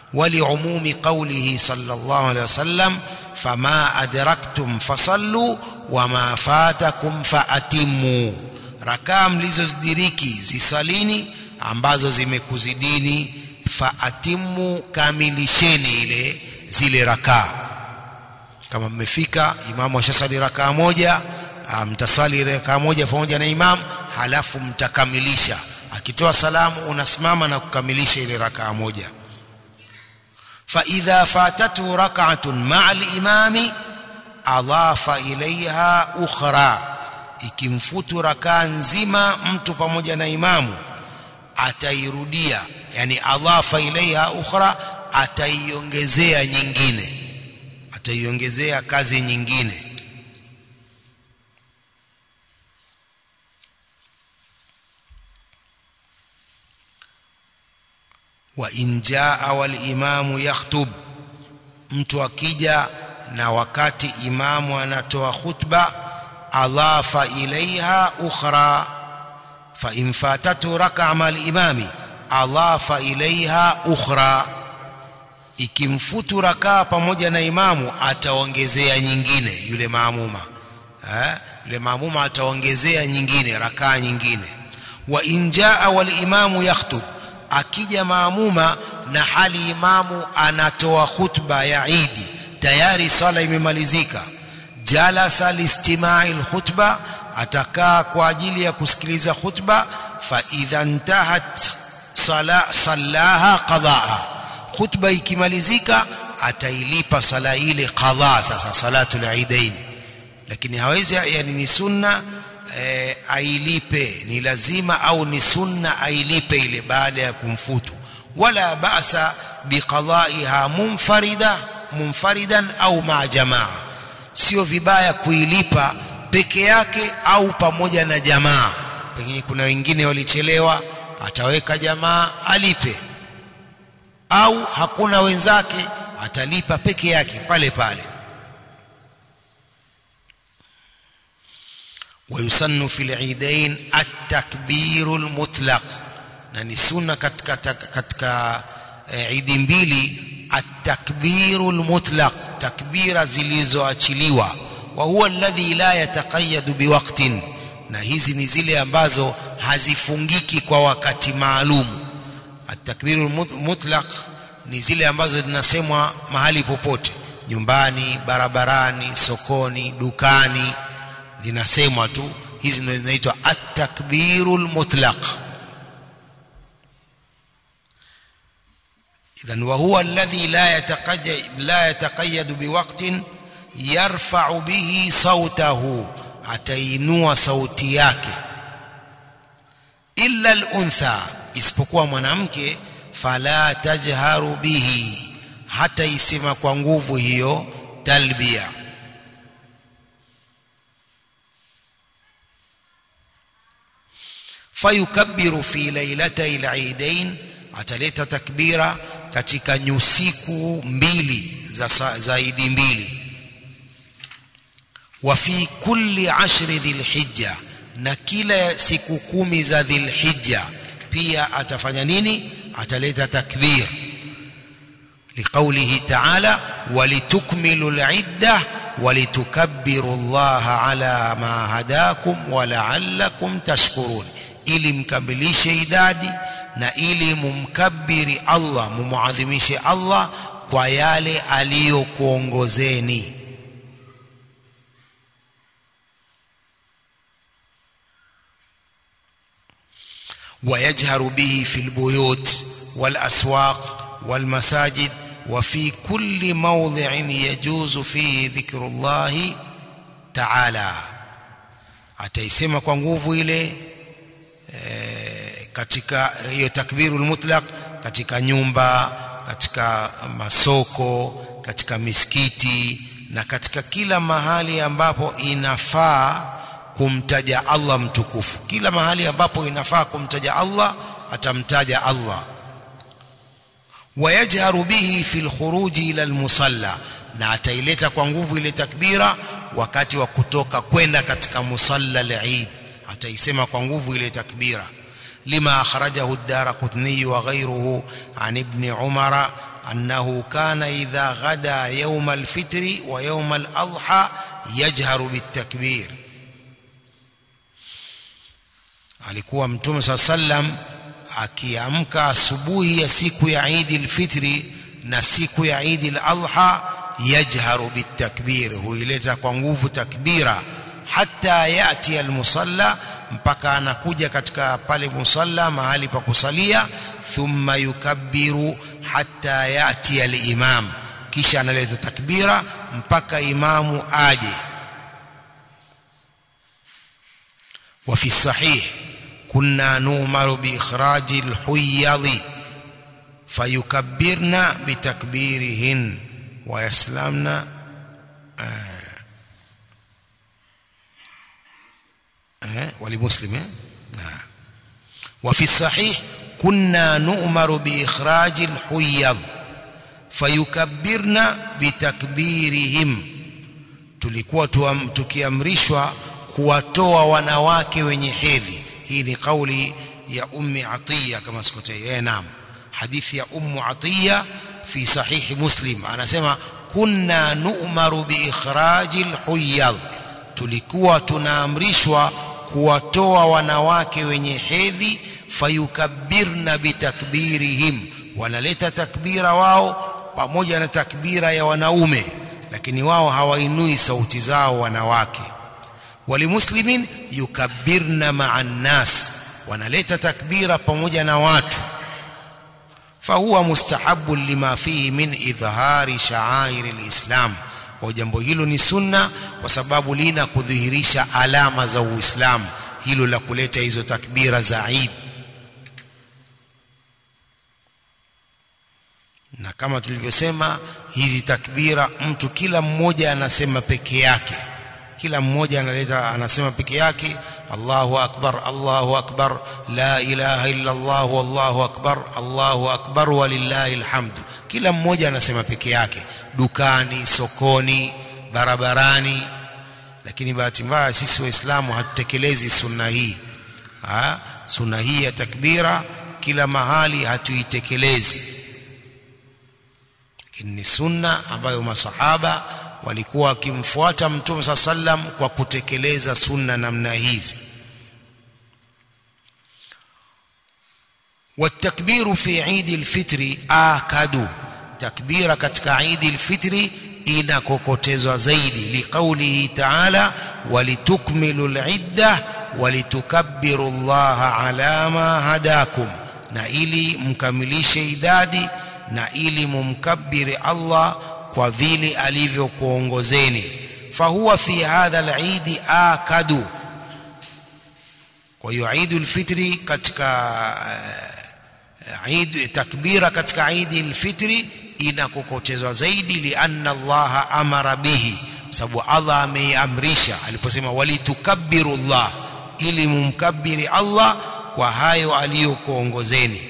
ولعموم قوله صلى الله عليه وسلم فما أدركتم فصلوا وما فاتكم فأتموا rakaa mlizozidiriki zisalini ambazo zimekuzidini faatimu kamilisheni ile zile rakaa kama mmefika imamu ashasali rakaa moja mtasali rakaa moja pamoja na imam halafu mtakamilisha akitoa salamu unasimama na kukamilisha ile rakaa moja فإذا فاتته ركعة مع الإمام أضاف إليها أخرى ikimfutu rakaa nzima mtu pamoja na imamu atairudia yani adhafa ilaiha ukhra ataiongezea nyingine ataiongezea kazi nyingine wa in jaa wal imamu yakhtub mtu akija na wakati imamu anatoa khutba adhafa ilaiha ukhra fa in fatatu raka'a mal imami adhafa ilaiha ukhra ikimfutu rakaa pamoja na imamu ataongezea nyingine yule maamuma eh yule maamuma ataongezea nyingine rakaa nyingine wa in jaa wal imamu yakhtub akija maamuma na hali imamu anatoa khutba ya Idi tayari swala imemalizika jalasa listimai alkhutba atakaa kwa ajili ya kusikiliza khutba fa idha intahat sala sallaha qadaa khutba ikimalizika atailipa sala ile qadha sasa salatul aidain lakini hawezi yani ni sunna e, ailipe ni lazima au ni sunna ailipe ile baada ya kumfutu wala ba'sa biqada'iha munfarida munfaridan au ma jamaa sio vibaya kuilipa peke yake au pamoja na jamaa pengine kuna wengine walichelewa ataweka jamaa alipe au hakuna wenzake atalipa peke yake pale pale ويسن في العيدين التكبير المطلق na ni sunna katika katika idi mbili at-takbiru al-mutlaq takbira zilizoachiliwa wa huwa alladhi la yataqayyadu biwaqtin na hizi ni zile ambazo hazifungiki kwa wakati maalum at-takbiru al-mutlaq ni zile ambazo zinasemwa mahali popote nyumbani barabarani sokoni dukani zinasemwa tu hizi ndio zinaitwa at-takbirul mutlaq idhan wa huwa alladhi la yataqayyad la yataqayyad biwaqtin yarfa'u bihi sautahu atainua sauti yake illa al-untha isipokuwa mwanamke fala tajharu bihi hata isema kwa nguvu hiyo talbia fayukabbiru fi lailatay al-eidain ataleta takbira katika nyusiku mbili za zaidi mbili wa fi kulli ashri dhilhijja na kila siku kumi za dhilhijja pia atafanya nini ataleta takbir liqaulihi ta'ala walitukmilu al-iddah walitukabbiru Allah ala ma hadakum wa la'allakum tashkurun ili mkamilishe idadi na ili mumkabiri Allah mumuadhimishe Allah kwa yale aliyokuongozeni ويجهر به في البيوت والأسواق والمساجد وفي كل موضع يجوز فيه ذكر الله تعالى ataisema kwa nguvu ile e, katika hiyo takbirul mutlaq katika nyumba katika masoko katika misikiti na katika kila mahali ambapo inafaa kumtaja Allah mtukufu kila mahali ambapo inafaa kumtaja Allah atamtaja Allah wayajharu bihi fil khuruji ila almusalla na ataileta kwa nguvu ile takbira wakati wa kutoka kwenda katika musalla al-Eid ataisema kwa nguvu ile takbira lima akhrajahu ad-Darqutni wa ghayruhu an ibn Umar أنه كان إذا غدا يوم الفطر ويوم الأضحى يجهر بالتكبير alikuwa mtume saa sallam akiamka asubuhi ya siku ya Eid al-Fitri na siku ya Eid al-Adha yajharu bitakbir huileta kwa nguvu takbira hata yati al-musalla mpaka anakuja katika pale musalla mahali pa kusalia thumma yukabbiru hatta yati al-imam kisha analeta takbira mpaka imamu aje وفي الصحيح كنا نؤمر بإخراج الحيض فيكبرن بتكبيرهن ويسلمن آه آه ولمسلم آه وفي الصحيح كنا نؤمر بإخراج الحيض فيكبرن بتكبيرهم tulikuwa tukiamrishwa kuwatoa wanawake wenye hedhi hii ni kauli ya ummi atiya kama sikotei eh naam hadithi ya ummu atiya fi sahihi muslim anasema kunna nu'maru bi ikhraji alhuyad tulikuwa tunaamrishwa kuwatoa wanawake wenye hedhi fayukabbirna bitakbirihim wanaleta takbira wao pamoja na takbira ya wanaume lakini wao hawainui sauti zao wanawake walimuslimin yukabbirna ma'a nnas wanaleta takbira pamoja na watu fahuwa mustahabu lima fihi min idhhari sha'air alislam kwa jambo hilo ni sunna kwa sababu lina kudhihirisha alama za uislamu hilo la kuleta hizo takbira za Eid na kama tulivyosema hizi takbira mtu kila mmoja anasema peke yake kila mmoja analeta anasema peke yake Allahu akbar Allahu akbar la ilaha illa Allah wallahu akbar Allahu akbar walillahi alhamdu kila mmoja anasema peke yake dukani sokoni barabarani lakini bahati mbaya sisi waislamu hatutekelezi sunna hii ha? sunna hii ya takbira kila mahali hatuitekelezi lakini ni sunna ambayo masahaba walikuwa wakimfuata mtume saa sallam kwa kutekeleza sunna namna hizi والتكبير في عيد الفطر آكد تكبير katika عيد الفطر inakokotezwa zaidi liqaulihi ta'ala walitukmilu al'idda walitukabbiru Allah ala ma hadakum na ili mkamilishe idadi na ili mumkabbiri Allah kwa vile alivyokuongozeni fahuwa fi hadha al-eid akadu kwa hiyo Eid al-Fitri katika Eid takbira katika Eid al-Fitri inakokotezwa zaidi lianna Allah amara bihi sababu Allah ameamrisha aliposema walitukabbiru Allah ili mumkabbiri Allah kwa hayo aliyokuongozeni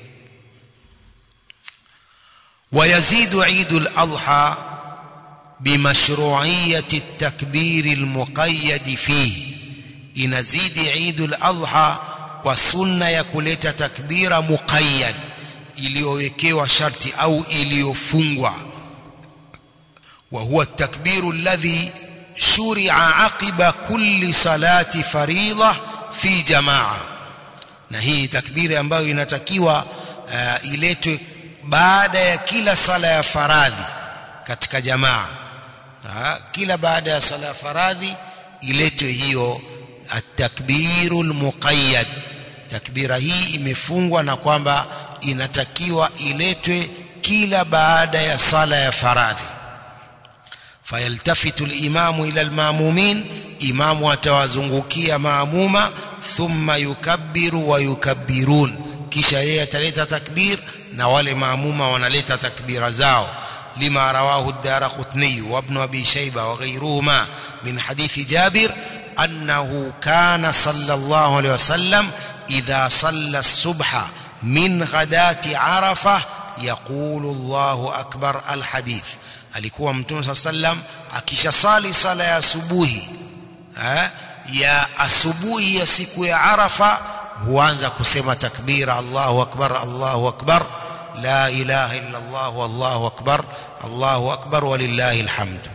ويزيد عيد الأضحى بمشروعية التكبير المقيد فيه inazidi Eid al-Adha kwa sunna ya kuleta takbira muqayyad iliyowekewa sharti au iliyofungwa wa huwa at-takbiru alladhi shuri'a aqiba kulli salati faridha fi jamaa na hii takbiri ambayo inatakiwa uh, iletwe baada ya kila sala ya faradhi katika jamaa ha, kila baada ya sala ya faradhi iletwe hiyo at-takbiru al-muqayyad takbira hii imefungwa na kwamba inatakiwa iletwe kila baada ya sala ya faradhi fayaltafitu al-imamu ila al-ma'mumin imamu atawazungukia maamuma thumma yukabbiru wa yukabbirun kisha yeye ataleta takbir na wale maamuma wanaleta takbira zao lima rawahu ad-darqutni wa ibn abi shayba wa ghayruhuma min hadithi jabir annahu kana sallallahu alayhi wasallam idha salla as-subha min ghadati arafah yaqulu Allahu akbar al-hadith alikuwa mtume sallam akishasali sala ya asubuhi eh, ya asubuhi ya siku ya arafa huanza kusema takbira Allahu akbar Allahu akbar la ilaha illa Allah wallahu akbar Allahu akbar walillahi alhamdu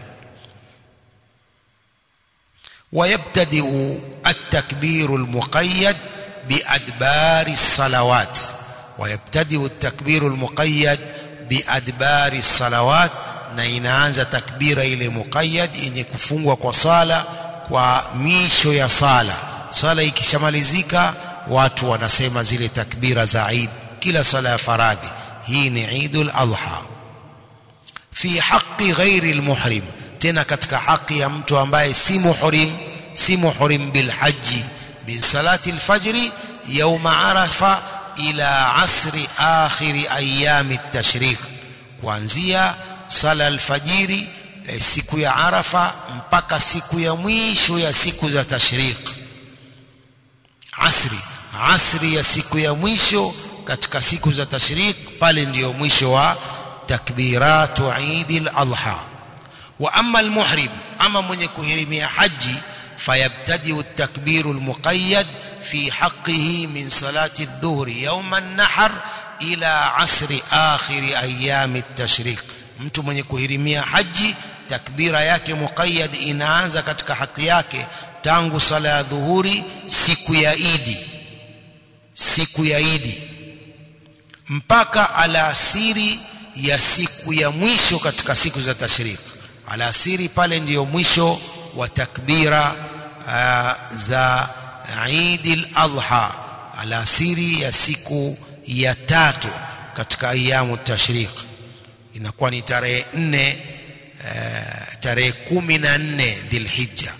ويبتدئ التكبير المقيد بأدبار الصلوات ويبتدئ التكبير المقيد بأدبار الصلوات na inaanza takbira ile muqayyad yenye kufungwa kwa sala kwa misho ya sala sala ikishamalizika watu wanasema zile takbira za Eid kila sala ya faradhi hii ni Eidul Adha fi haqqi ghairi almuhrim tena katika haki ya mtu ambaye si muhrim si muhrim bil haji min salati alfajri yawma arafa ila asri akhiri ayami at-tashriq kuanzia sala alfajiri e, siku ya arafa mpaka siku ya mwisho ya siku za tashriq asri asri ya siku ya mwisho katika siku za tashriq pale ndiyo mwisho wa takbiratu Eid al-Adha wa amma al-muhrim ama mwenye kuhirimia haji fayabtadi at-takbiru al-muqayyad fi haqqihi min salati adh-dhuhri yawm an-nahr ila asri akhir ayyam at-tashriq mtu mwenye kuhirimia haji takbira yake muqayyad inaanza katika haki yake tangu sala ya dhuhuri siku ya idi siku ya idi mpaka alasiri ya siku ya mwisho katika siku za tashrik alasiri pale ndiyo mwisho wa takbira uh, za Eid al-Adha alasiri ya siku ya tatu katika ayamu tashrik inakuwa ni tarehe nne uh, tarehe kumi na nne dhilhijja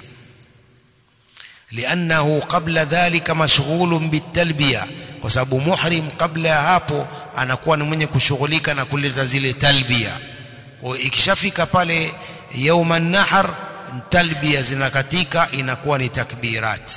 لأنه قبل ذلك مشغول بالتلبية kwa sababu muhrim kabla ya hapo anakuwa ni mwenye kushughulika na kuleta zile talbia kwa ikishafika pale yauma nahar talbia zinakatika inakuwa ni takbirat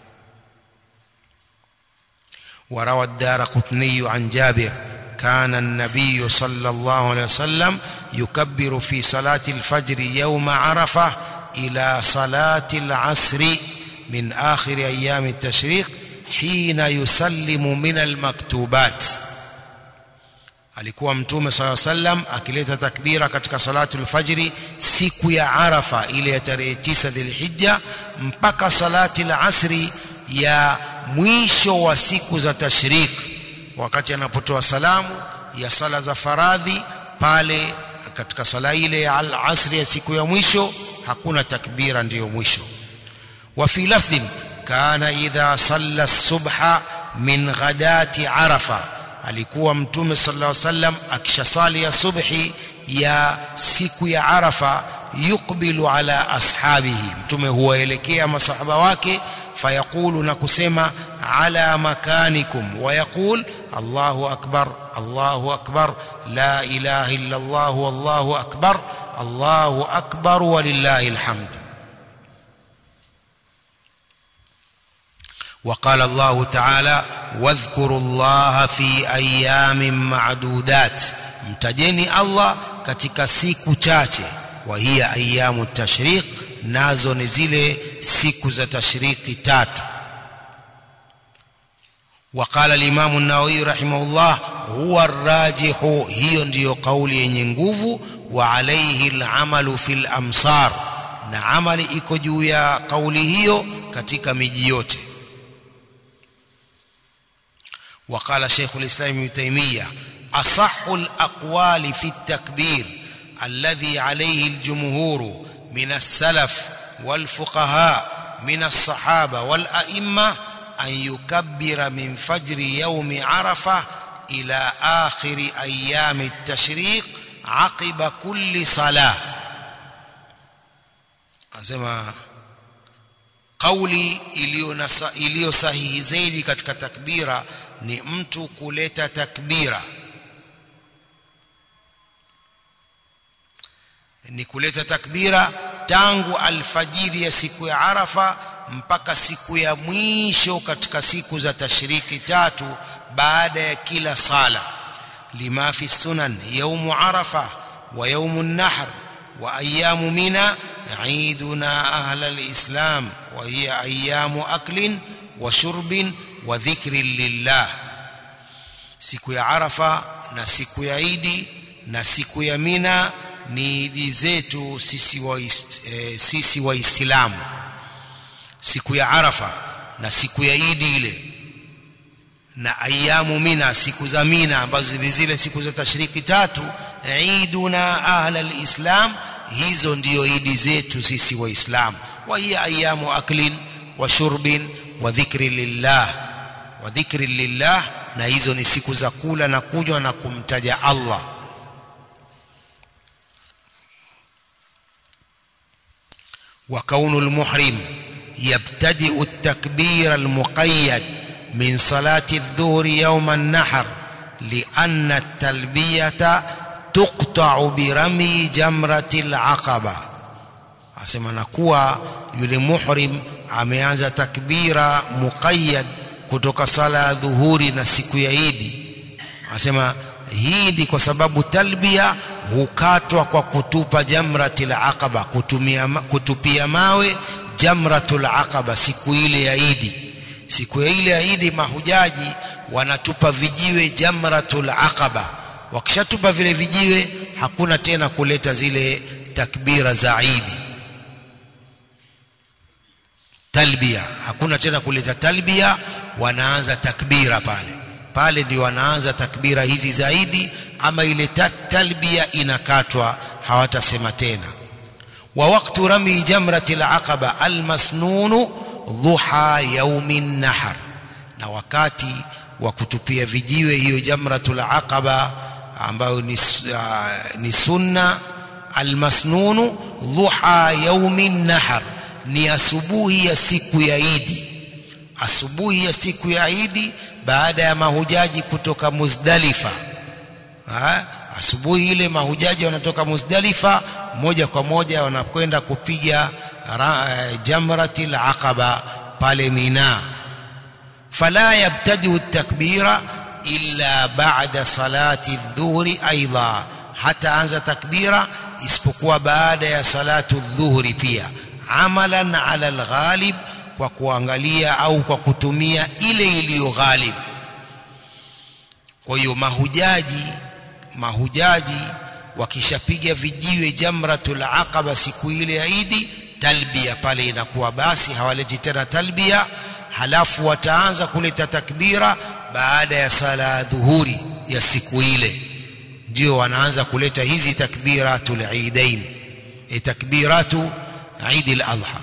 وروى الدارقطني عن جابر كان النبي صلى الله عليه وسلم يكبر في صلاة الفجر يوم عرفة إلى صلاة العصر من آخر أيام التشريق حين يسلم من المكتوبات alikuwa mtume sala sallam akileta takbira katika salatu alfajri siku ya arafa ile ya tarehe 9 dhilhijja mpaka salati alasri ya mwisho wa siku za tashrik wakati anapotoa salamu ya sala za faradhi pale katika sala ile ya alasri ya siku ya mwisho hakuna takbira ndiyo mwisho وفي لفظ كان إذا صلى الصبح من غداة عرفة alikuwa mtume sallallahu alaihi wasallam akishasali ya subhi ya siku ya arafa yukbilu ala ashabihi mtume huwaelekea masahaba wake fayaqulu na kusema ala makanikum wayaqul allahu akbar allahu akbar la ilaha illa allah wallahu akbar allahu akbar walillahi alhamd وقال الله تعالى واذكروا الله في ايام معدودات mtajeni Allah katika siku chache wa hiya ayamu tashriq nazo ni zile siku za tashriki tatu وقال الامام النووي رحمه الله هو الراجح hiyo ndiyo kauli yenye nguvu wa alayhi al'amalu fil amsar na amali iko juu ya kauli hiyo katika miji yote وقال شيخ الإسلام ابن تيمية أصح الأقوال في التكبير الذي عليه الجمهور من السلف والفقهاء من الصحابة والأئمة أن يكبر من فجر يوم عرفة إلى آخر أيام التشريق عقب كل صلاة أسمع kauli iliyo sahihi zaidi katika takbira ni mtu kuleta takbira ni kuleta takbira tangu alfajiri ya siku ya Arafa mpaka siku ya mwisho katika siku za tashriki tatu baada ya kila sala lima fi sunan yaumu arafa wa yaumu nahr wa ayamu mina عيدنا أهل الإسلام وهي أيام أكل وشرب وذكر لله siku ya Arafa na siku ya Idi na siku ya Mina ni idi zetu sisi wa e, sisi waislamu siku ya Arafa na siku ya Idi ile na ayamu Mina siku za Mina ambazo ni zile siku za tashriki tatu iduna ahla alislam hizo ndiyo idi zetu sisi waislamu wa hiya ayamu aklin wa shurbin wa dhikri lillah wa dhikri lillah na hizo ni siku za kula na kunywa na kumtaja Allah وكون المحرم يبتدئ التكبير المقيد من صلاة الظهر يوم النحر لأن التلبية تقطع برمي جمرة العقبة asema nakuwa yule muhrim ameanza takbira muqayyad kutoka sala ya dhuhuri na siku ya Idi asema hii ni kwa sababu talbia hukatwa kwa kutupa jamratil aqaba kutumia kutupia mawe jamratul aqaba siku ile ya Idi siku ya ile ya Idi mahujaji wanatupa vijiwe jamratul aqaba wakishatupa vile vijiwe hakuna tena kuleta zile takbira za Idi talbia hakuna tena kuleta talbia wanaanza takbira pale pale ndio wanaanza takbira hizi zaidi ama ile talbia inakatwa hawatasema tena wa waqtu rami jamrati al-aqaba al-masnun dhuha yaumin nahar na wakati wa kutupia vijiwe hiyo jamratul aqaba ambayo ni, uh, ni sunna al-masnun dhuha yaumin nahar ni asubuhi ya siku ya Idi asubuhi ya siku ya Idi baada ya mahujaji kutoka Muzdalifa ha? asubuhi ile mahujaji wanatoka Muzdalifa moja kwa moja wanakwenda kupiga jamratil aqaba pale Mina fala yabtadi takbira illa ba'da salati adh-dhuhri aidha hata anza takbira isipokuwa baada ya salatu adh-dhuhri pia amalan ala al-ghalib kwa kuangalia au kwa kutumia ile iliyo ghalib kwa hiyo mahujaji mahujaji wakishapiga vijiwe jamratul aqaba siku ile ya Idi talbia pale inakuwa basi hawaleti tena talbia halafu wataanza kuleta takbira baada ya sala ya dhuhuri ya siku ile ndio wanaanza kuleta hizi takbiratul idain e takbiratu Eid al-Adha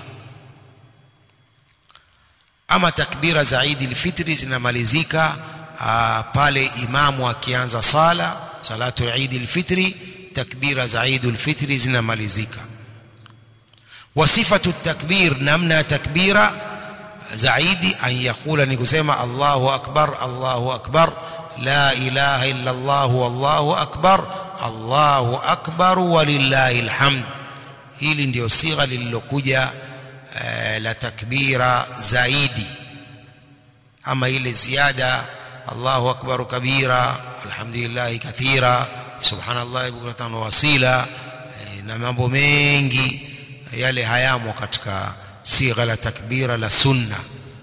ama takbira za Eid al-Fitr zinamalizika pale imamu akianza sala salatu Eid al-Fitr takbira za Eid al-Fitr zinamalizika wasifatu takbir namna takbira za Eid an yakula ni kusema Allahu akbar Allahu akbar la ilaha illa Allah wallahu akbar Allahu akbar walillahil hamd hili ndio sigha lililokuja uh, la takbira zaidi ama ile ziada Allahu akbar kabira alhamdulillah kathira subhanallah bukratan wasila eh, na mambo mengi yale hayamo katika sigha la takbira la sunna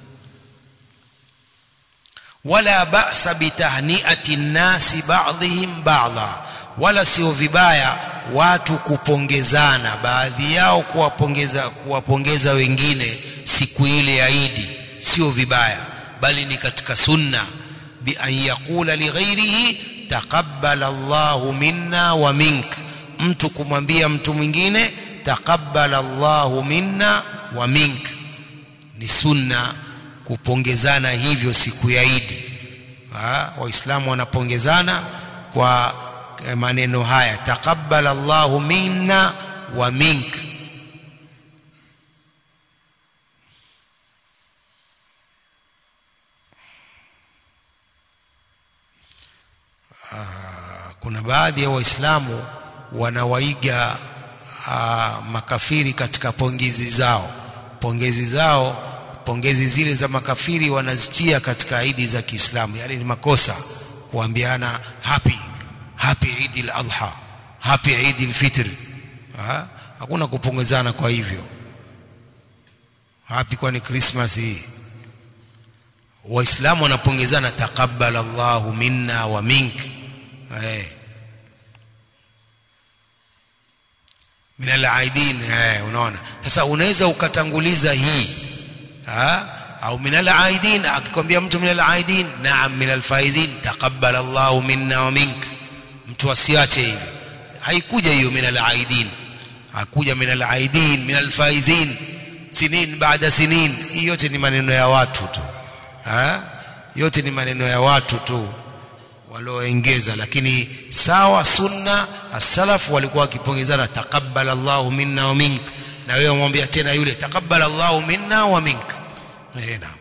wala ba'sa bitahniati nnasi ba'dihim ba'dha wala sio vibaya watu kupongezana baadhi yao kuwapongeza kuwapongeza wengine siku ile ya Idi sio vibaya bali ni katika sunna bi an yaqula li ghairihi taqabbal Allahu minna wa mink mtu kumwambia mtu mwingine taqabbal Allahu minna wa mink ni sunna kupongezana hivyo siku ya Idi waislamu wanapongezana kwa maneno haya taqabbal Allahu minna wa mink kuna baadhi ya waislamu wanawaiga aa, makafiri katika pongezi zao pongezi zao pongezi zile za makafiri wanazitia katika idi za Kiislamu yale ni makosa kuambiana happy happy Eid al-Adha happy Eid al-Fitr hakuna kupongezana kwa hivyo happy kwani Christmas hii waislamu wanapongezana taqabbal Allahu minna wa mink eh min al-aidin eh unaona sasa unaweza ukatanguliza hii ha au min al-aidin akikwambia mtu min al-aidin naam min al-faizin taqabbal Allahu minna wa mink mtu asiache hivi haikuja hiyo min al-aidin hakuja min al-aidin min al-faizin sinin baada sinin hii yote ni maneno ya watu tu ha? yote ni maneno ya watu tu walioongeza lakini sawa sunna as-salaf walikuwa wakipongezana taqabbal Allahu minna wa mink na wewe umwambia tena yule taqabbal Allahu minna wa mink eh naam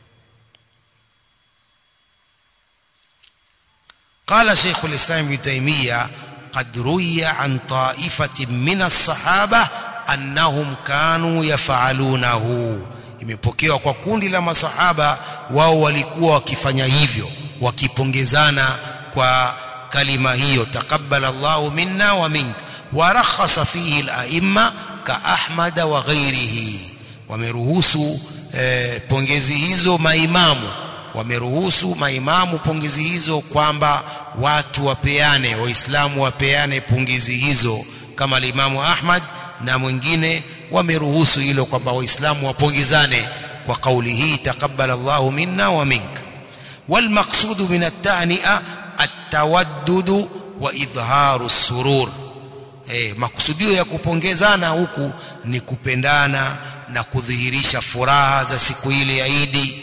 قال شيخ الإسلام ابن تيمية قد روي عن طائفة من الصحابة أنهم كانوا يفعلونه imepokewa kwa kundi la masahaba wao walikuwa wakifanya hivyo wakipongezana kwa kalima hiyo taqabbala Allahu minna wa mink wa rakhasa fihi al-a'imma ka Ahmad wa ghairihi wameruhusu eh, pongezi hizo maimamu wameruhusu maimamu pongezi hizo kwamba watu wapeane waislamu wapeane pongezi hizo kama limamu Ahmad na mwingine wameruhusu hilo kwamba waislamu wapongezane kwa kauli hii taqabbal Allahu minna wa mink والمقصود من التهنئه التودد واظهار السرور eh makusudio ya kupongezana huku ni kupendana na kudhihirisha furaha za siku ile ya Idi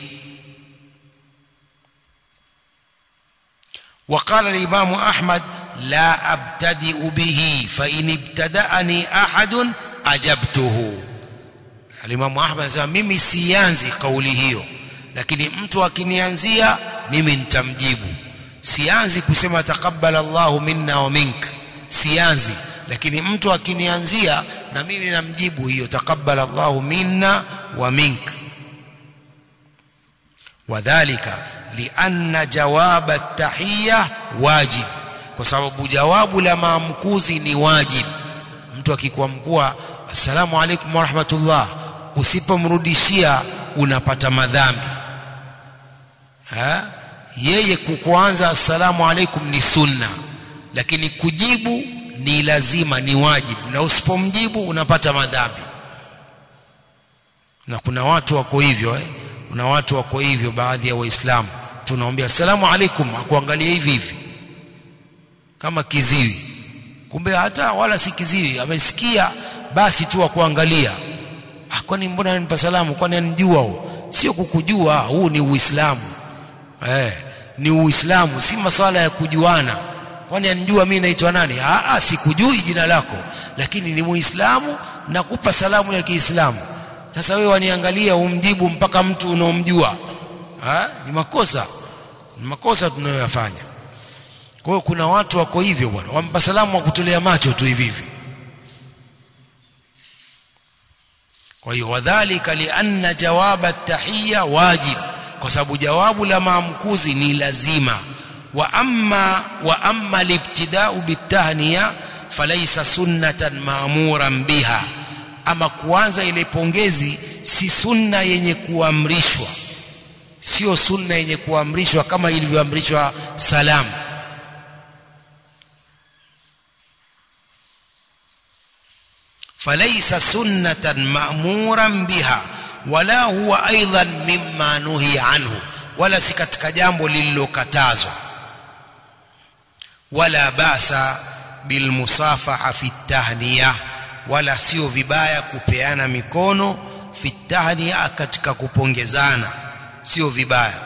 وقال الإمام أحمد لا أبتدئ به فإن ابتدأني أحد أجبته الإمام أحمد anasema mimi sianzi kauli hiyo lakini mtu akinianzia mimi nitamjibu sianzi kusema taqabbal Allahu minna wa mink sianzi lakini mtu akinianzia na mimi namjibu hiyo taqabbal Allahu minna wa mink wadhālika lianna jawab at-tahiyya wajib kwa sababu jawabu la maamkuzi ni wajib mtu akikuamkua assalamu alaykum wa rahmatullah usipomrudishia unapata madhambi ha? yeye kukuanza assalamu alaikum ni sunna lakini kujibu ni lazima ni wajibu na usipomjibu unapata madhambi na kuna watu wako hivyo eh? kuna watu wako hivyo baadhi ya waislamu tunaombea assalamu alaikum akuangalia hivi hivi kama kiziwi kumbe hata wala si kiziwi amesikia basi tu akuangalia ah kwani mbona ananipa salamu kwani anijua huo sio kukujua huu ni uislamu eh ni uislamu si maswala ya kujuana kwani anijua mimi naitwa nani ah ah sikujui jina lako lakini ni muislamu nakupa salamu ya kiislamu sasa wewe waniangalia umjibu mpaka mtu unaomjua ah ni makosa ni makosa tunayoyafanya kwa hiyo kuna watu wako hivyo bwana wampa salamu wa kutolea macho tu hivi hivi kwa hiyo wadhālika lianna jawaba at-tahiyya wajib kwa sababu jawabu la maamkuzi ni lazima wa amma wa amma libtida'u bitahniya falaysa sunnatan ma'muran biha ama kuanza ile pongezi si sunna yenye kuamrishwa sio sunna yenye kuamrishwa kama ilivyoamrishwa salamu فليس سنة مأمورا بها ولا هو أيضا مما نهي عنه ولا سكتك جambo lililokatazwa ولا باس بالمصافحة في التهنئة wala sio vibaya kupeana mikono fi tahniya katika kupongezana sio vibaya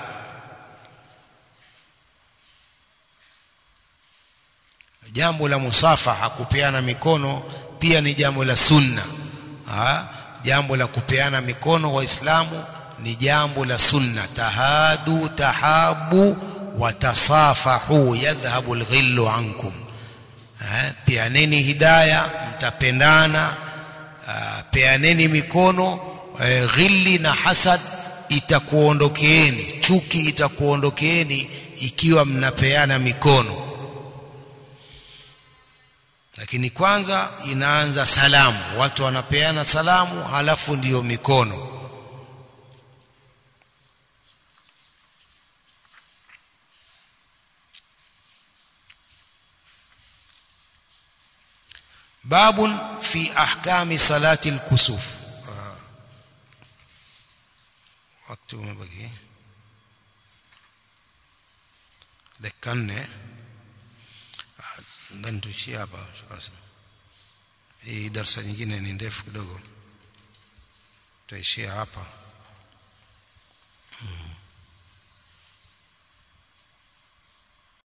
jambo la musafaha kupeana mikono pia ni jambo la sunna ha? jambo la kupeana mikono waislamu ni jambo la sunna tahadu tahabu watasafahu yadhhabu alghillu ankum ha? peaneni hidaya mtapendana peaneni mikono eh, ghilli na hasad itakuondokeeni chuki itakuondokeeni ikiwa mnapeana mikono lakini kwanza inaanza salamu watu wanapeana salamu halafu ndiyo mikono babun fi ahkami salati alkusuf wakati umebaki dakika nne ndani tuishie hapa sasa hii darasa nyingine ni ndefu kidogo tutaishia hapa